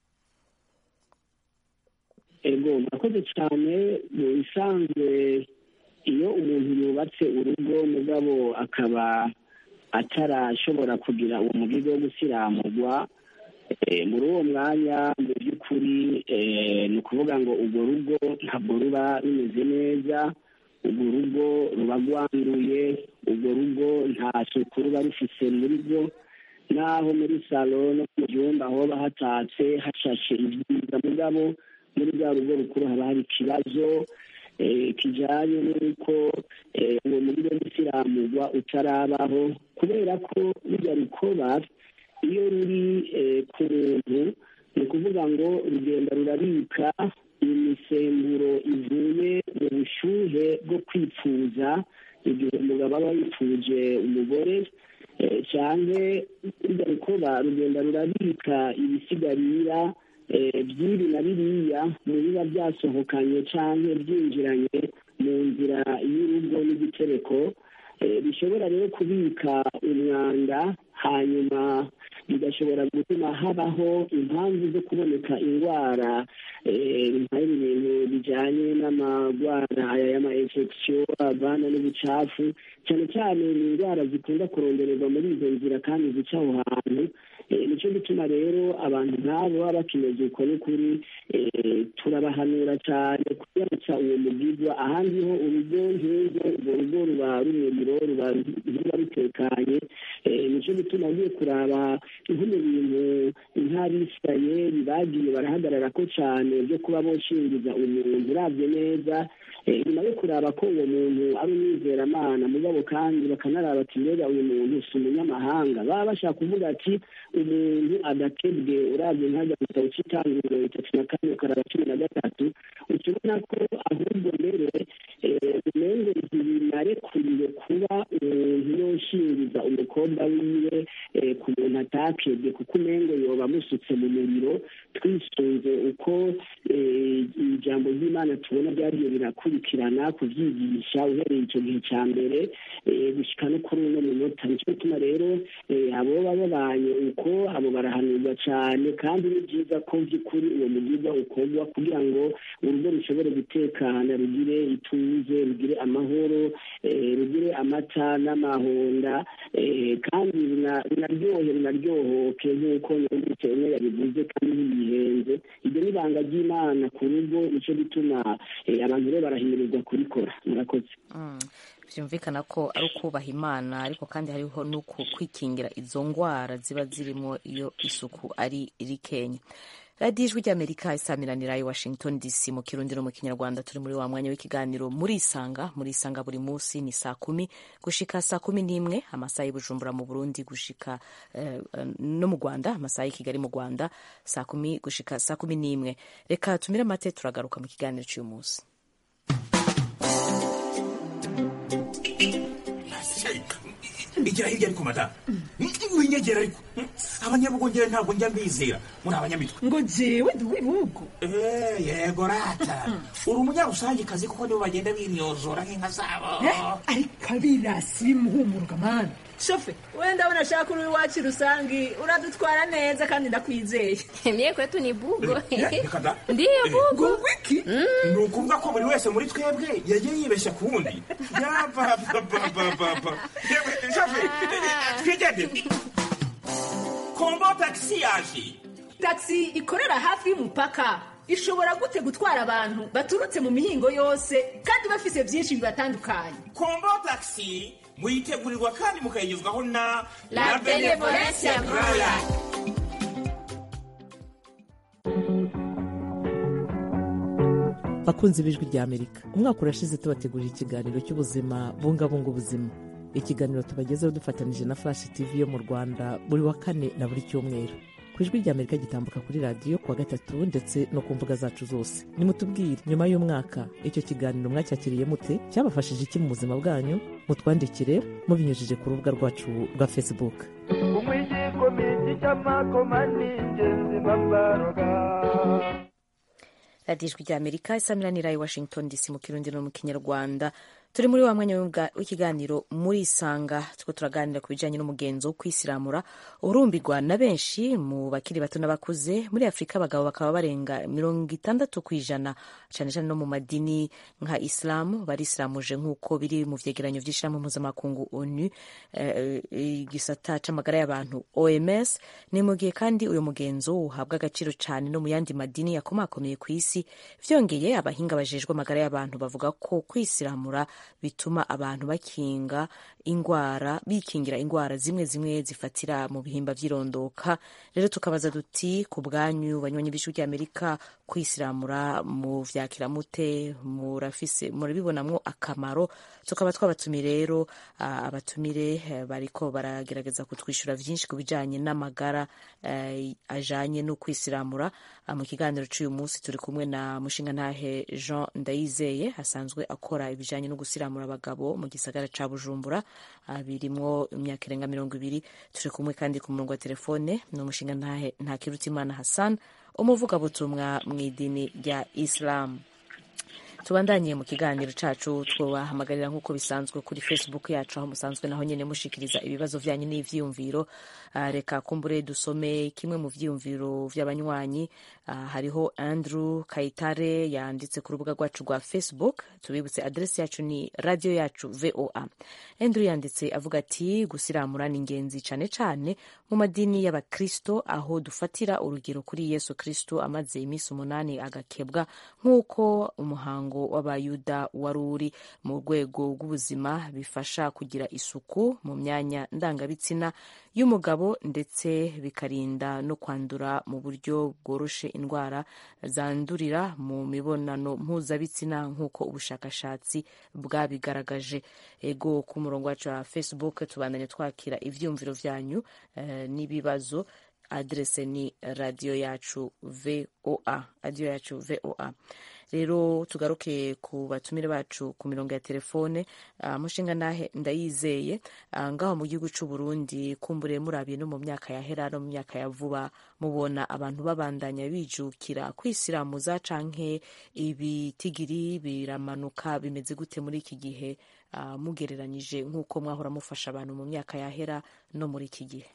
F: ego murakoze cyane mu bisanzwe iyo umuntu yubatse urugo mugabo akaba atarashobora kugira uwo mugigo wo gusiramurwa muri uwo mwanya mu by'ukuri ni ukuvuga ngo urwo rugo ntabwo ruba rumeze neza urwo rugo ruba rwanduye urwo rugo nta suku ruba rufise muri rwo naho muri salo no mu byumba hoba hatatse hashashe ibyiza mugabo muri rwa rugo rukuru haba hari ikibazo kijyanye n'uko uwo mugigo w'isiramurwa utarabaho kubera ko rujya rukoba iyo ruri ku muntu ni ukuvuga ngo rugenda rurabika imisemburo ivuye mu bushyuhe bwo kwipfuza igihe umugabo aba yipfuje umugore cyane rujya rukoba rugenda rurabika ibisigarira by'ibi na biriya mu biba byasohokanye cyangwa byinjiranye mu nzira y'urugo n'igitereko bishobora rero kubika umwanda hanyuma bigashobora gutuma habaho impamvu zo kuboneka indwara nk'ibi bintu bijyanye n'amagwara aya y'ama infection avana n'ubucafu cyane cyane ni indwara zikunda kurondererwa muri izo nzira kandi zica aho hantu nicyo gituma rero abantu nk'abo baba bakimeze uko n'ukuri turabahanura cyane kuyaca uwo mugizwa ahandi ho urugo nk'urwo urwo rugo ruba rumuriro ruba rutekanye nicyo gituma agiye kuraba nko mu bintu nk'abisirayeli bagiye barahagarara ko cyane byo kuba boshingiza umuntu urabye neza nyuma yo kuraba ko uwo muntu ari umwizeramana mugabo kandi bakanaraba ati mbega uyu muntu si umunyamahanga baba bashaka kuvuga ati umuntu adatebwe urabye nkajya mu gitabo cy'itangiriro itatu na kane ukaraba cumi na gatatu ukibona ko ahubwo mbere umengo ntibinarekuriwe kuba umuntu yoshingiza umukobwa wiwe ku muntu atakebwe kuko umengo yoba amusutse mu muriro twisunze uko ijambo ry'imana tubona byagiye birakurikirana kubyigisha uhereye icyo gihe cya mbere gushyika no kuri uno munota nicyo gituma rero abo baba babanye uko abo barahanurwa cyane kandi ni byiza ko by'ukuri uwo mugirwa ukorwa kugira ngo urugo rushobore gutekana rugire ituze rugire amahoro rugire amata n'amahonda kandi runaryohe runaryohoke nk'uko nyungutse umwe yabivuze kandi ntibihenze ibyo ni ibanga ry'imana ku rugo nicyo gituma abantu rero barahimirizwa kubikora murakoze
B: byumvikana ko ari ukubaha imana ariko kandi hariho no kwikingira izo ndwara ziba zirimo iyo isuku ari rikenya radiyo ijwi ry'amerika isamiranira i washington dc mu kirundi no mu kinyarwanda turi muri wa mwanya w'ikiganiro muri isanga muri isanga buri munsi ni saa kumi gushika saa kumi n'imwe amasaha y'ubujumbura mu burundi gushika eh, no mu rwanda amasaha y'i kigali mu rwanda saa kumi gushika saa kumi n'imwe reka tumire amate turagaruka mu kiganiro cy'uyu munsi
M: igira hirya ariko madamu winyegera ariko abanyabugongera ntabwo njya mbizera muri abanyamitwe
N: ngo jewe ndi uw'ibihugu
M: yego rata uri umunyarusangikazi kuko nibo bagenda binyozora nk'inka zabo
N: ariko abirasi bimuhumuruka mani shofe wenda abona ashaka uri iwacu rusangi uradutwara neza kandi ndakwizeye
O: mie kwetu ni bugo
M: reka da
O: ndiyo bugo
N: wiki
M: ni ukuvuga ko buri wese muri twebwe yagiye yibeshya ku wundi yabababababa shofe twigendere kombo tagisi yaje
N: tagisi ikorera hafi y'umupaka ishobora gute gutwara abantu baturutse mu mihingo yose kandi bafise byinshi bibatandukanye
M: kombo tagisi muyitegurirwa kandi mukayigezwaho na
O: La Benevolencia Royal.
C: bakunzi b'ijwi rya amerika umwaka urashize tubategurira ikiganiro cy'ubuzima bungabunga ubuzima ikiganiro tubagezeho dufatanyije na flash tv yo mu rwanda buri wa kane na buri cyumweru ku ijwi rya amerika gitambuka kuri radiyo kuwa gatatu ndetse no ku mbuga zacu zose nimutubwire nyuma y'umwaka icyo kiganiro mwacyakiriye mute cyabafashije iki mu buzima bwanyu mutwandikire mubinyujije ku rubuga rwacu rwa facebook
P: umwigikomiti cy'amakoma ni ingenzi babaroga
B: radiyo ijwi rya amerika isamiranira i washington dc mu kirundi no mu kinyarwanda turi muri wa mwanya w'ikiganiro muri isanga two turaganira ku bijyanye n'umugenzo wo kwisiramura urumbirwa na benshi mu bakiri bato n'abakuze muri afurika abagabo bakaba barenga mirongo itandatu ku ijana cyane cyane no mu madini nka isilamu barisiramuje nk'uko biri mu vyegeranyo vy'ishirahamwe mpuzamakungu onu igisata c'amagara y'abantu oms ni mu gihe kandi uyu mugenzo uhabwa agaciro cyane no mu yandi madini yakomakomeye ku isi vyongeye abahinga bajejwe amagara y'abantu bavuga ko kwisiramura bituma abantu bakinga ingwara bikingira ingwara zimwe zimwe zifatira mu bihimba vy'irondoka rero tukabaza duti ku bwanyu banywanyi b'ijwi ry'amerika kwisiramura mu vyakira mute murafise murabibonamwo akamaro tukaba twabatumire rero uh, abatumire uh, bariko baragerageza kutwishyura vyinshi ku bijanye n'amagara uh, ajanye no kwisiramura uh, mu kiganiro c'uyu munsi turi kumwe na mushingantahe jean ndayizeye asanzwe akora ibijanye no gusiramura abagabo mu gisagara ca bujumbura uh, birimwo imyaka irenga mirongo ibiri turi kumwe kandi ku murongo wa telefone ni umushingantahe ntakirutimana hassan umuvugabutumwa mu idini rya isilamu tubandanye mu kiganiro cacu twabahamagarira nk'uko bisanzwe kuri facebook yacu aho musanzwe naho nyene mushikiriza ibibazo vyanyu n'ivyiyumviro uh, reka kumbure dusome kimwe mu vyiyumviro vy'abanywanyi uh, hariho andrew kayitare yanditse ku rubuga rwacu rwa facebook tubibutse adresi yacu ni radio yacu voa andrew yanditse avuga ati gusiramura ni ingenzi cane cane mu madini y'abakristo aho dufatira urugero kuri yesu kristo amaze iminsi umunani agakebwa nk'uko umuhango w'abayuda wari uri mu rwego rw'ubuzima bifasha kugira isuku mu myanya ndangabitsina y'umugabo ndetse bikarinda no kwandura mu buryo bworoshe indwara zandurira mu mibonano mpuzabitsina nk'uko ubushakashatsi bwabigaragaje ego ku murongo wacu wa facebook tubandanye twakira ivyumviro vyanyu eh, n'ibibazo adrese ni radiyo yacu voa radiyo yacu voa rero tugaruke ku batumire bacu ku mirongo ya telefone uh, mushinga nahe ndayizeye uh, ngaho mu gihugu c'u Burundi kumbure murabiye no mu myaka yahera no mu myaka ya vuba mubona abantu babandanya bijukira kwisiramuza canke ibitigiri biramanuka bimeze gute muri iki gihe uh, mugereranyije nk'uko mwahora mufasha abantu mu myaka yahera no muri iki gihe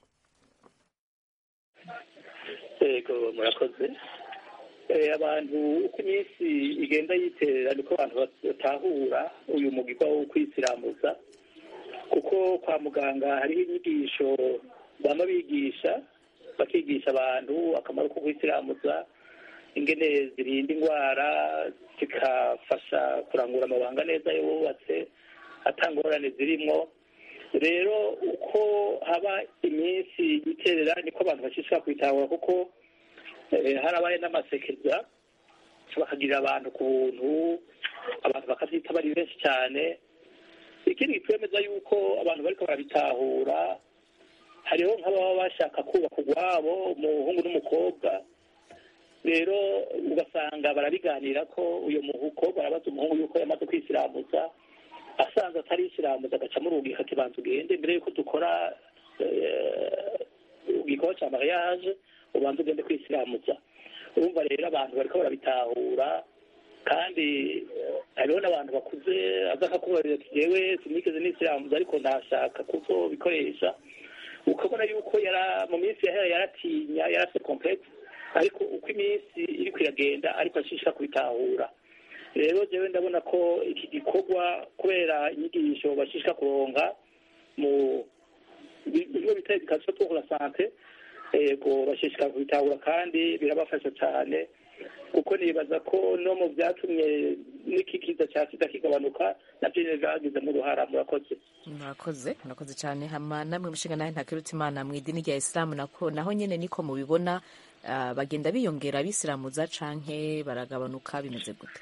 D: yego murakoze abantu uko iminsi igenda yiterera niko abantu batahura uyu mugirwa wo kwisiramuza kuko kwa muganga hariho inyigisho bama bigisha bakigisha abantu akamaro ko kwisiramuza ingene zirinda indwara zikafasha kurangura amabanga neza yubatse atangorane zirimwo rero uko haba iminsi iterera niko abantu bashishikara kwitahura kuko harabaye n'amasekeza bakagirira abantu ku buntu abantu bakabyita bari benshi cyane ikindi kitwemeza yuko abantu bariko barabitahura hariho nk'ababa bashaka kubaka urwabo umuhungu n'umukobwa rero ugasanga barabiganira ko uyu mukobwa arabaza umuhungu yuko yamaze kwisiramuza asanze atari isiramuza agaca murugi akibanza ugende mbere yuko dukora igikorwa cya mariage ubanza ugende kwisiramuza urumva rero abantu bariko barabitahura kandi hariho n'abantu bakuze aza akakubarira ati jewe sinigeze n'isiramuza ariko ndashaka kuzobikoresha ukabona yuko yara mu minsi yahera yaratinya yarafite complexe ariko uko iminsi iriko iragenda ariko ashishika kubitahura rero jewe ndabona ko iki gikorwa kubera inyigisho bashishika kuronka mu bigo bita education pour la santé ego bashishikara kubitahura kandi birabafasha cyane kuko nibaza ko no mu byatumye n'iki kiza cya sida kigabanuka nabyo nyine byagizemo uruhara murakoze
B: murakoze murakoze cyane hama namwe mushinga nawe ntakirutse imana mu idini rya isilamu nako naho nyine niko mubibona bagenda biyongera abisilamuza canke baragabanuka bimeze gute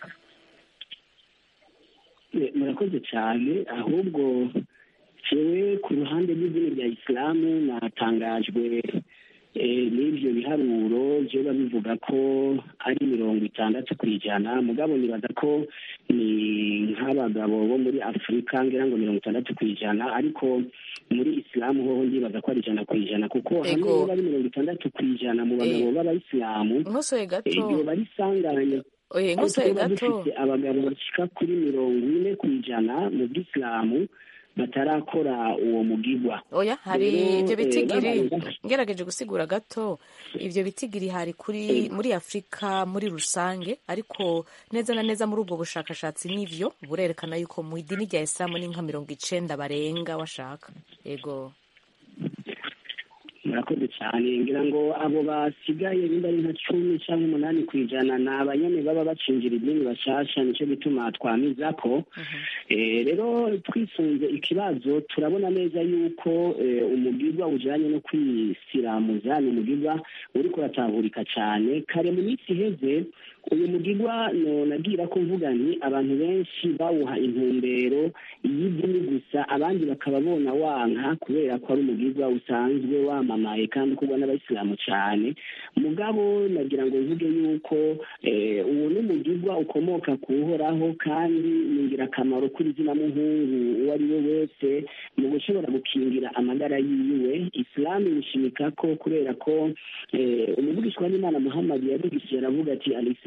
F: murakoze cyane ahubwo jewe ku ruhande rw'idini rya isilamu natangajwe n'ibyo biharuro byo bivuga ko ari mirongo itandatu ku ijana mugabo nibaza ko ni nk'abagabo bo muri afurika ngira ngo mirongo itandatu ku ijana ariko muri isilamu hoho ndibaza ko ari ijana ku ijana kuko hamwe niba ari mirongo itandatu ku ijana mu bagabo b'abayisilamu
B: nkosoye gato
F: iyo bari sanganya
B: oye nkosoye gato
F: dufite abagabo bashika kuri mirongo ine ku ijana mu bw'isilamu batarakora uwo mugigwa
B: oya hari ibyo bitigiri ngerageje gusigura gato ibyo bitigiri hari kuri muri afurika muri rusange ariko neza na neza muri ubwo bushakashatsi n'ivyo burerekana yuko mu idini rya isilamu ni nka mirongo icenda barenga washaka yego
F: murakoze cyane ngira ngo abo basigaye nimba ari nka cumi cyangwa umunani ku ijana ni abanyene baba bacinjira idini bashasha nicyo gituma twamiza ko rero twisunze ikibazo turabona neza yuko umugirwa ujanye no kwisiramuza ni umugirwa uriko uratahurika cyane kare mu minsi iheze uyu mugirwa nagira ko mvuga nti abantu benshi bawuha intumbero y'idini gusa abandi bakaba bona wanka kubera ko ari umugirwa usanzwe wamamaye kandi ukorwa n'abayisilamu cyane mugabo nagira ngo mvuge yuko uwo ni umugirwa ukomoka ku uhoraho kandi ni ingirakamaro kuri izina muhungu uwo ari we wese mu gushobora gukingira amagara yiwe isilamu irishimika ko kubera ko umuvugishwa n'imana muhammad yabigishije aravuga ati alisilamu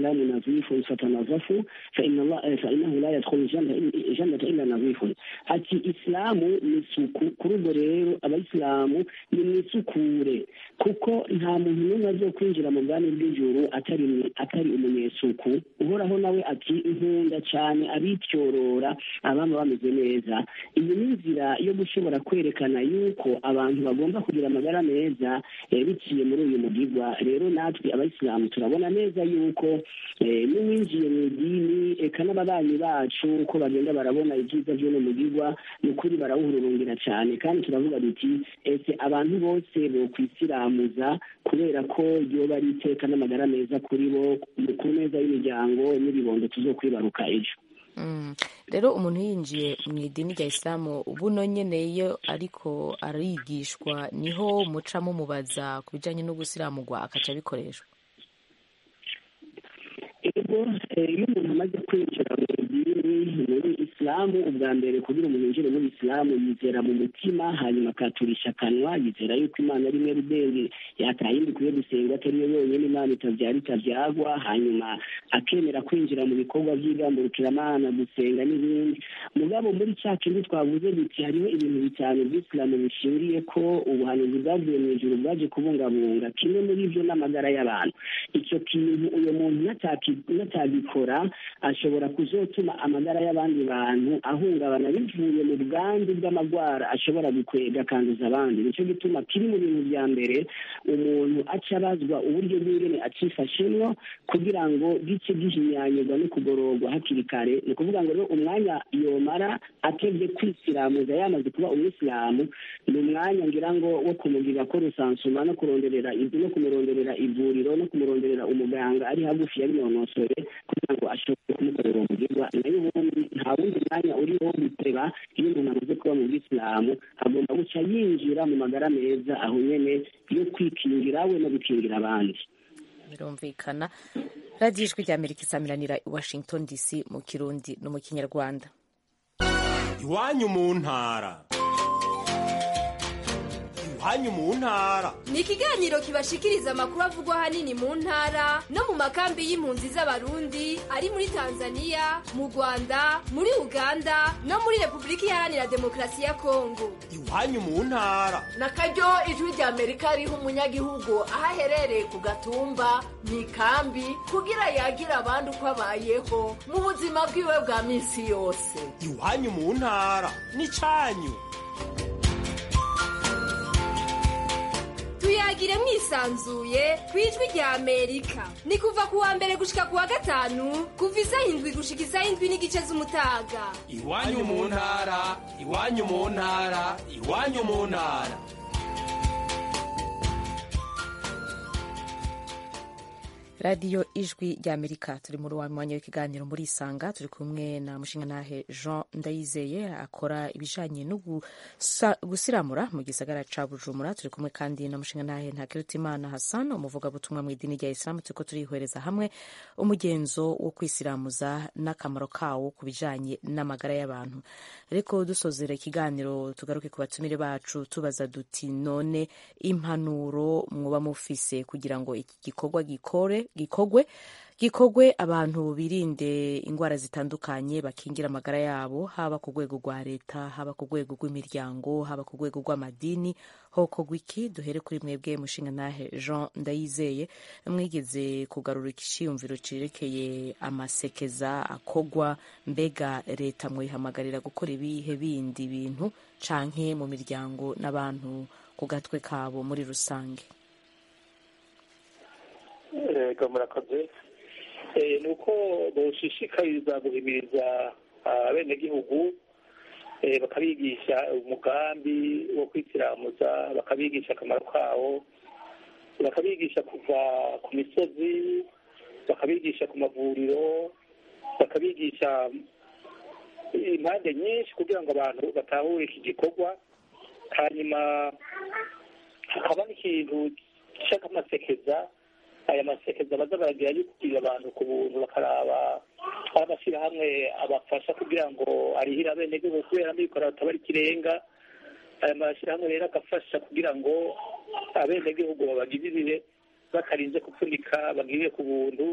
F: islamu nazifun fatanazafu fainahu la yadkhulu jannata illa nazifun ati isilamu ni isuku kuri ubwo rero abayisilamu ni mwisukure kuko nta muntu n'umwe azo kwinjira mu bwami bw'ijuru atari atari umunyesuku uhoraho nawe ati nkunda cyane abityorora abama bameze neza iyi ni inzira yo gushobora kwerekana yuko abantu bagomba kugira amagara meza biciye muri uyu mugigwa rero natwe abayisilamu turabona neza yuko n'uwinjiye mu idini eka n'ababanyi bacu uko bagenda barabona ibyiza by'uno mugigwa ni ukuri barawuhururungira cyane kandi turavuga duti ese abantu bose bo kwisiramuza kubera ko ryoba ari iteka n'amagara meza kuri bo ku meza y'imiryango n'ibibondo tuzokwibaruka ejo
B: rero umuntu yinjiye mu idini rya isilamu buno nyine iyo ariko arigishwa niho muca mumubaza ku bijyanye no gusiramurwa akaca abikoreshwa
F: ego iyo umuntu amaze kwinjira mu idini muri isilamu ubwa mbere kugira umuntu yinjire muri isilamu yizera mu mutima hanyuma akaturisha akanwa yizera yuko imana ari imwe rudenge yatayindi ikwiye gusenga atari yo yonyine imana itabyara itabyagwa hanyuma akemera kwinjira mu bikorwa by'igamburukiramana gusenga n'ibindi mugabo muri cya kindi twavuze duti hariho ibintu bitanu by'isilamu bishingiye ko ubuhanuzi bwavuye mu ijuru bwaje kubungabunga kimwe muri ibyo n'amagara y'abantu icyo kintu uyu muntu natagikora ashobora kuzotuma amagara y'abandi bantu ahungabana bivuye mu bwandu bw'amagwara ashobora gukwega akanduza abandi nicyo gituma kiri mu bintu bya mbere umuntu aca abazwa uburyo bw'ingene acifashemwo kugira ngo gice gihinyanyurwa no kugororwa hakiri kare ni ukuvuga ngo rero umwanya yomara atevye kwisiramuza yamaze kuba umwisilamu ni umwanya ngira ngo wo kumugirira ko rusansuma no kuronderera no kumuronderera ivuriro no kumuronderera umuganga ari hagufi yabinonosore kugira ngo ashobore kumukorera umugirwa nayo ubundi nta wundi mwanya uriho wo guteba iyo umuntu amaze kuba mu bwisilamu agomba guca yinjira mu magara meza aho nyene yo kwikingira we no gukingira abandi
B: birumvikana radiyo ijwi rya amerika isamiranira i washington dc mu kirundi no mu kinyarwanda
Q: iwanyu mu ntara iwanyu mu ntara
O: ni ikiganiro kibashikiriza amakuru avugwa ahanini mu ntara no mu makambi y'impunzi z'abarundi ari muri tanzania mu rwanda muri uganda no muri repubulika iharanira demokarasi ya kongo
Q: iwanyu mu ntara
R: na karyo ijwi rya amerika riha umunyagihugu aho aherereye ku gatumba mu ikambi kugira yagira abandi uko abayeho mu buzima bwiwe bwa minsi yose
Q: iwanyu mu ntara ni cyanyu
O: tuyagire mwisanzuye ku ijwi rya amerika ni kuva ku wa mbere gushika ku wa gatanu kuva isaha indwi gushika isaha indwi n'igice z'umutaga
Q: iwanyu mu ntara iwanyu mu ntara iwanyu mu ntara
B: radiyo ijwi rya amerika turi muri wa mwanya w'ikiganiro muri isanga turi kumwe na mushingantahe jean ndayizeye akora ibijanye no gusiramura mu gisagara ca bujumbura turi kumwe kandi na mushingantahe ntakirutimana hassan umuvugabutumwa mu idini rya isilamu turiko turihwereza hamwe umugenzo wo kwisiramuza n'akamaro kawo ku bijanye n'amagara y'abantu ariko dusozera ikiganiro tugaruke ku batumire bacu tubaza duti none impanuro mwoba mufise kugira ngo iki gikorwa gikore gikogwe gikogwe abantu birinde indwara zitandukanye bakingira amagara yabo haba ku rwego rwa leta haba ku rwego rw'imiryango haba ku rwego rw'amadini hokogwa iki duhere kuri mwebwe mushingantahe jean ndayizeye mwigeze kugarura ikiciyumviro cerekeye amasekeza akogwa mbega leta mwihamagarira gukora ibihe bindi bintu canke mu miryango n'abantu ku gatwe kabo muri rusange
D: yego murakoze ni uko boshishikariza guhimiriza abenegihugu bakabigisha umugambi wo kwitiramuza bakabigisha akamaro kawo bakabigisha kuva ku misozi bakabigisha ku mavuriro bakabigisha impande nyinshi kugira ngo abantu batahure iki gikorwa hanyuma hakaba n'ikintu cy'amasekeza aya masekeza baza baragira yo kugira abantu ku buntu bakaraba amashyirahamwe abafasha kugira ngo arihire abenegihugu kubera amikoro batabara ikirenga aya mashyirahamwe rero agafasha kugira ngo abenegihugu babagirire batarinze gupfunika bagirire ku buntu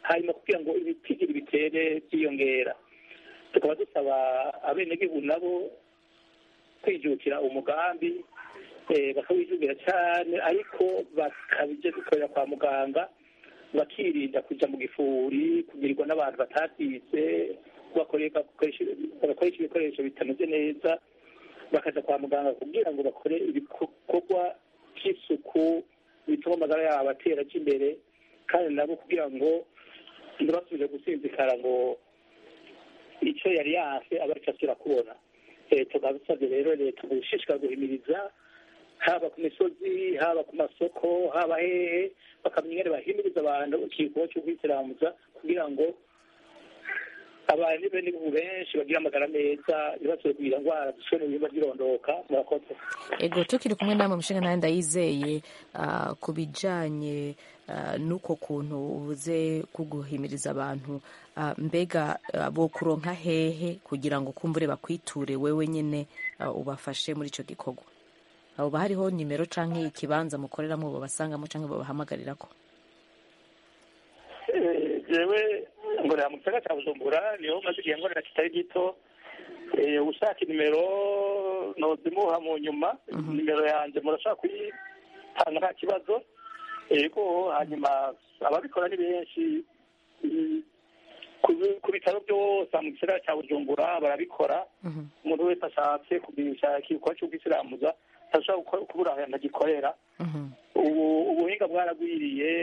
D: hanyuma kugira ngo ibitigiri bitere byiyongera tukaba dusaba abenegihugu nabo kwijukira umugambi eh, bakawijukira cyane ariko bakabije dukorera kwa muganga bakirinda kuja mu gifuri kugirirwa n'abantu batatize bakoreka- bagakoresha ibikoresho bitameze neza bakaja kwa muganga kugira ngo bakore ibikorwa by'isuku bituma amagara yabo atera aja imbere kandi nabo kugira ngo ntibasubire gusinzikara ngo icyo yari yanse aba aricyo asubira kubona Eh, tukaba dusabye rero leta gushishikara guhimiriza haba ku misozi haba ku masoko haba hehe bakamenya ingene bahimiriza abantu ikikorwa cyo kwisiramuza kugira ngo abantu b'ibihugu benshi bagira amagara meza ntibasubire kugira indwara zishwe n'ibihimba by'irondoka murakoze
B: ego tukiri kumwe namwe mushinga nawe ndayizeye ah, ku bijanye ah, n'uko kuntu ubuze kuguhimiriza abantu ah, mbega ah, bo kuronka hehe kugira ngo kumbure bakwiture wewe nyene ah, ubafashe muri ico gikorwa abo hariho nimero canke ikibanza mukoreramo babasangamo canke babahamagarira
D: Eh, jewe ngorera mu gisagara cya bujumbura niho maze igihe ngorera kitari gito Eh, ushaka inimero nozimuha mu nyuma nimero yanjye murashaka kuyitanga nta kibazo yego hanyuma ababikora ni benshi Mm, ku ku bitaro byose mu gisagara cya bujumbura barabikora umuntu wese ashatse kugurisha igikorwa cy'ubwisiramuza ntashobora gukora- kubura ahantu agikorera ubu ubuhinga bwaragwiriye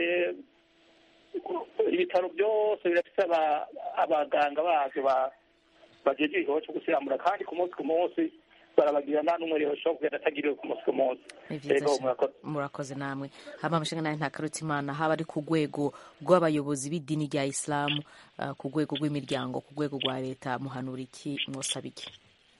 D: ibitaro byose birafite aba- abaganga babyo ba- bajeje igikorwa cyo gusiramura kandi ku munsi ku munsi barabagira nta n'umwe rero ushobora kugenda atagiriwe ku munsi ku munsi
B: Ni vyiza
D: Yego,
B: cane.
D: murakoze
B: murakoze namwe haba mushinga nawe ntakarutse imana haba ari ku rwego rw'abayobozi b'idini rya isilamu ah, ku rwego rw'imiryango ku rwego rwa leta muhanura iki mwosaba iki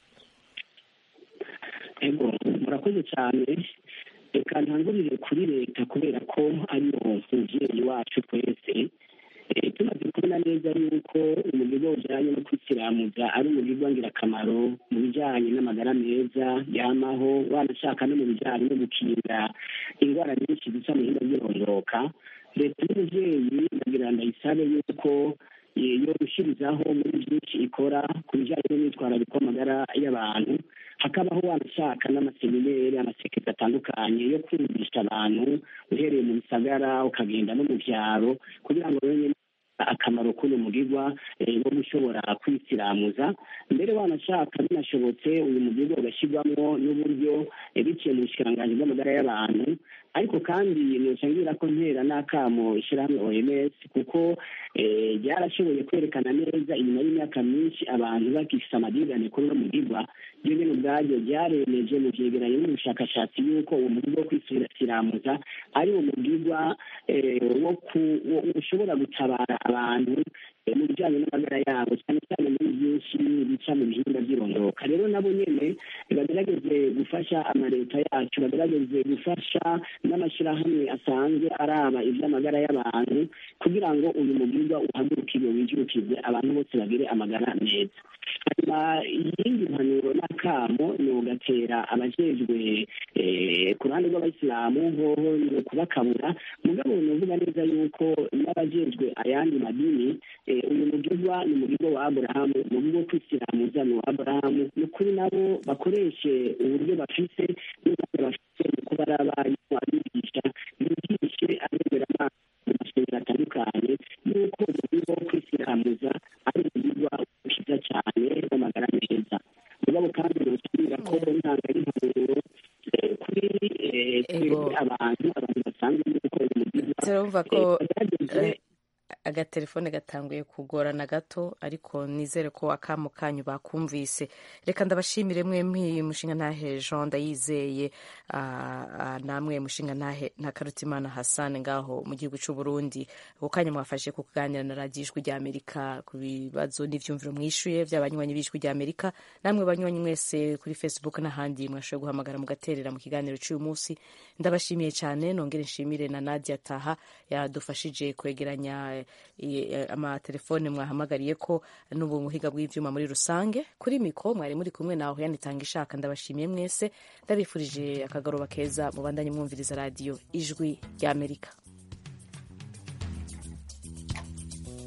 F: ego murakoze cyane reka ntangurire kuri leta kubera ko ariyo muvyeyi wacu twese Eh, tumaze kubona neza yuko umugigo ujanye no kwisiramuza ari umugigo ngirakamaro mu bijanye n'amagara meza yamaho wanashaka no mu bijanye no gukinga indwara nyinshi zica mu hinda by'irondoka leta y'umuvyeyi ndagira ndayisabe yuko eh, yo gushirizaho muri byinshi ikora ku bijanye n'imyitwarariko y'amagara y'abantu hakabaho wanashaka n'amaseminere amasekeza atandukanye yo kwigisha abantu uhereye mu bisagara ukagenda no mu byaro kugira ngo bamenye akamaro k'uyu mugigwa eh, wo gushobora kwisiramuza mbere wanashaka binashobotse uyu mugigwa ugashyirwamo n'uburyo eh, biciye mu bushikiranganji bw'amagara y'abantu ariko kandi noca ngira ko ntera n'akamo ishyirahamwe oms kuko eh, ryarashoboye kwerekana neza inyuma y'imyaka myinshi abantu bagifise amadirigane kuri uno mugigwa ryo nyene ubwaryo ryaremeje mu vyegeranyo n'ubushakashatsi yuko uwo mugigwa wo kwisiramuza ari wo mugigwa eh, wo ku- wo- ushobora gutabara abantu eh, mu bijanye n'amagara yabo cyane cyane muri byinshi bica mu bihimba by'irondoka rero nabo nyene bagerageze gufasha amaleta yacu bagerageze gufasha n'amashyirahamwe asanzwe araba iby'amagara y'abantu kugira ngo uyu mugirwa uhagurukirwe wijukirwe abantu bose bagire amagara meza hanyuma iyindi mpanuro n'akamo ni ugatera abajejwe eh, ku ruhande rw'abayisilamu hoho ni ukubakabura mugabo ni uvuga neza yuko n'abajejwe ayandi madini eh, uyu mugirwa ni umugirwa wa aburahamu umugirwa wo kwisiramuza ni uwa aburahamu ni ukuri nabo bakoreshe uburyo bafise n'umwanya bafite mu kuba ari abarimu abigisha bigishe abemeramana mu masengero atandukanye yuko umugirwa wo kwisiramuza ari umugirwa ushiza cyane w'amagara meza mugabo kandi nusubira ko ntanga y'impanuro eh, kuri eh, twebwe abantu abantu basanzwe yuko uyu mugirwa
B: turumva ko
F: eh, bagerageze
B: eh, agatelefone gatanguye kugorana gato ariko nizere ko akamo kanyu bakumvise reka ndabashimire mwe mwi mushinga ntahe jean ndayizeye ah, ah, namwe mushinga ntahe ntakarutimana hassan ngaho mu gihugu cy'u burundi ako kanya mwafashe ku kuganira na radiyo ijwi rya amerika ku bibazo n'ivyumviro mwishuye by'abanywanyi b'ijwi rya amerika namwe banywanyi mwese kuri facebook n'ahandi mwashoboye guhamagara mugaterera mu kiganiro cy'uyu munsi ndabashimiye cyane nongere nshimire na nadia taha yadufashije kwegeranya eh, amatelefone mwahamagariye ko n'ubu muhiga bw'ivyuma muri rusange kuri mikro mwari muri kumwe naho yanitanga ishaka ndabashimiye mwese ndabifurije akagaroba keza mubandanye mwumviriza radiyo ijwi ry'amerika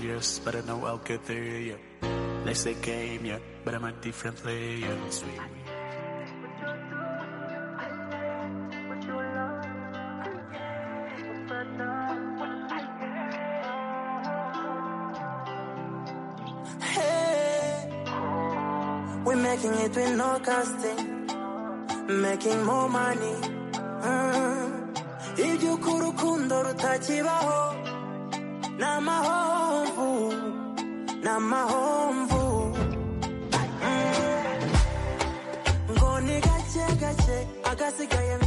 S: years, but I know I'll get there, yeah. They say game, yeah, but I'm a different player. Sweet.
T: Hey, we're making it with no casting, making more money. Mm. Iby'uko urukundo rutakibaho ni amahomvu ni amahomvu Mm. ngo ni gake gake agasigaye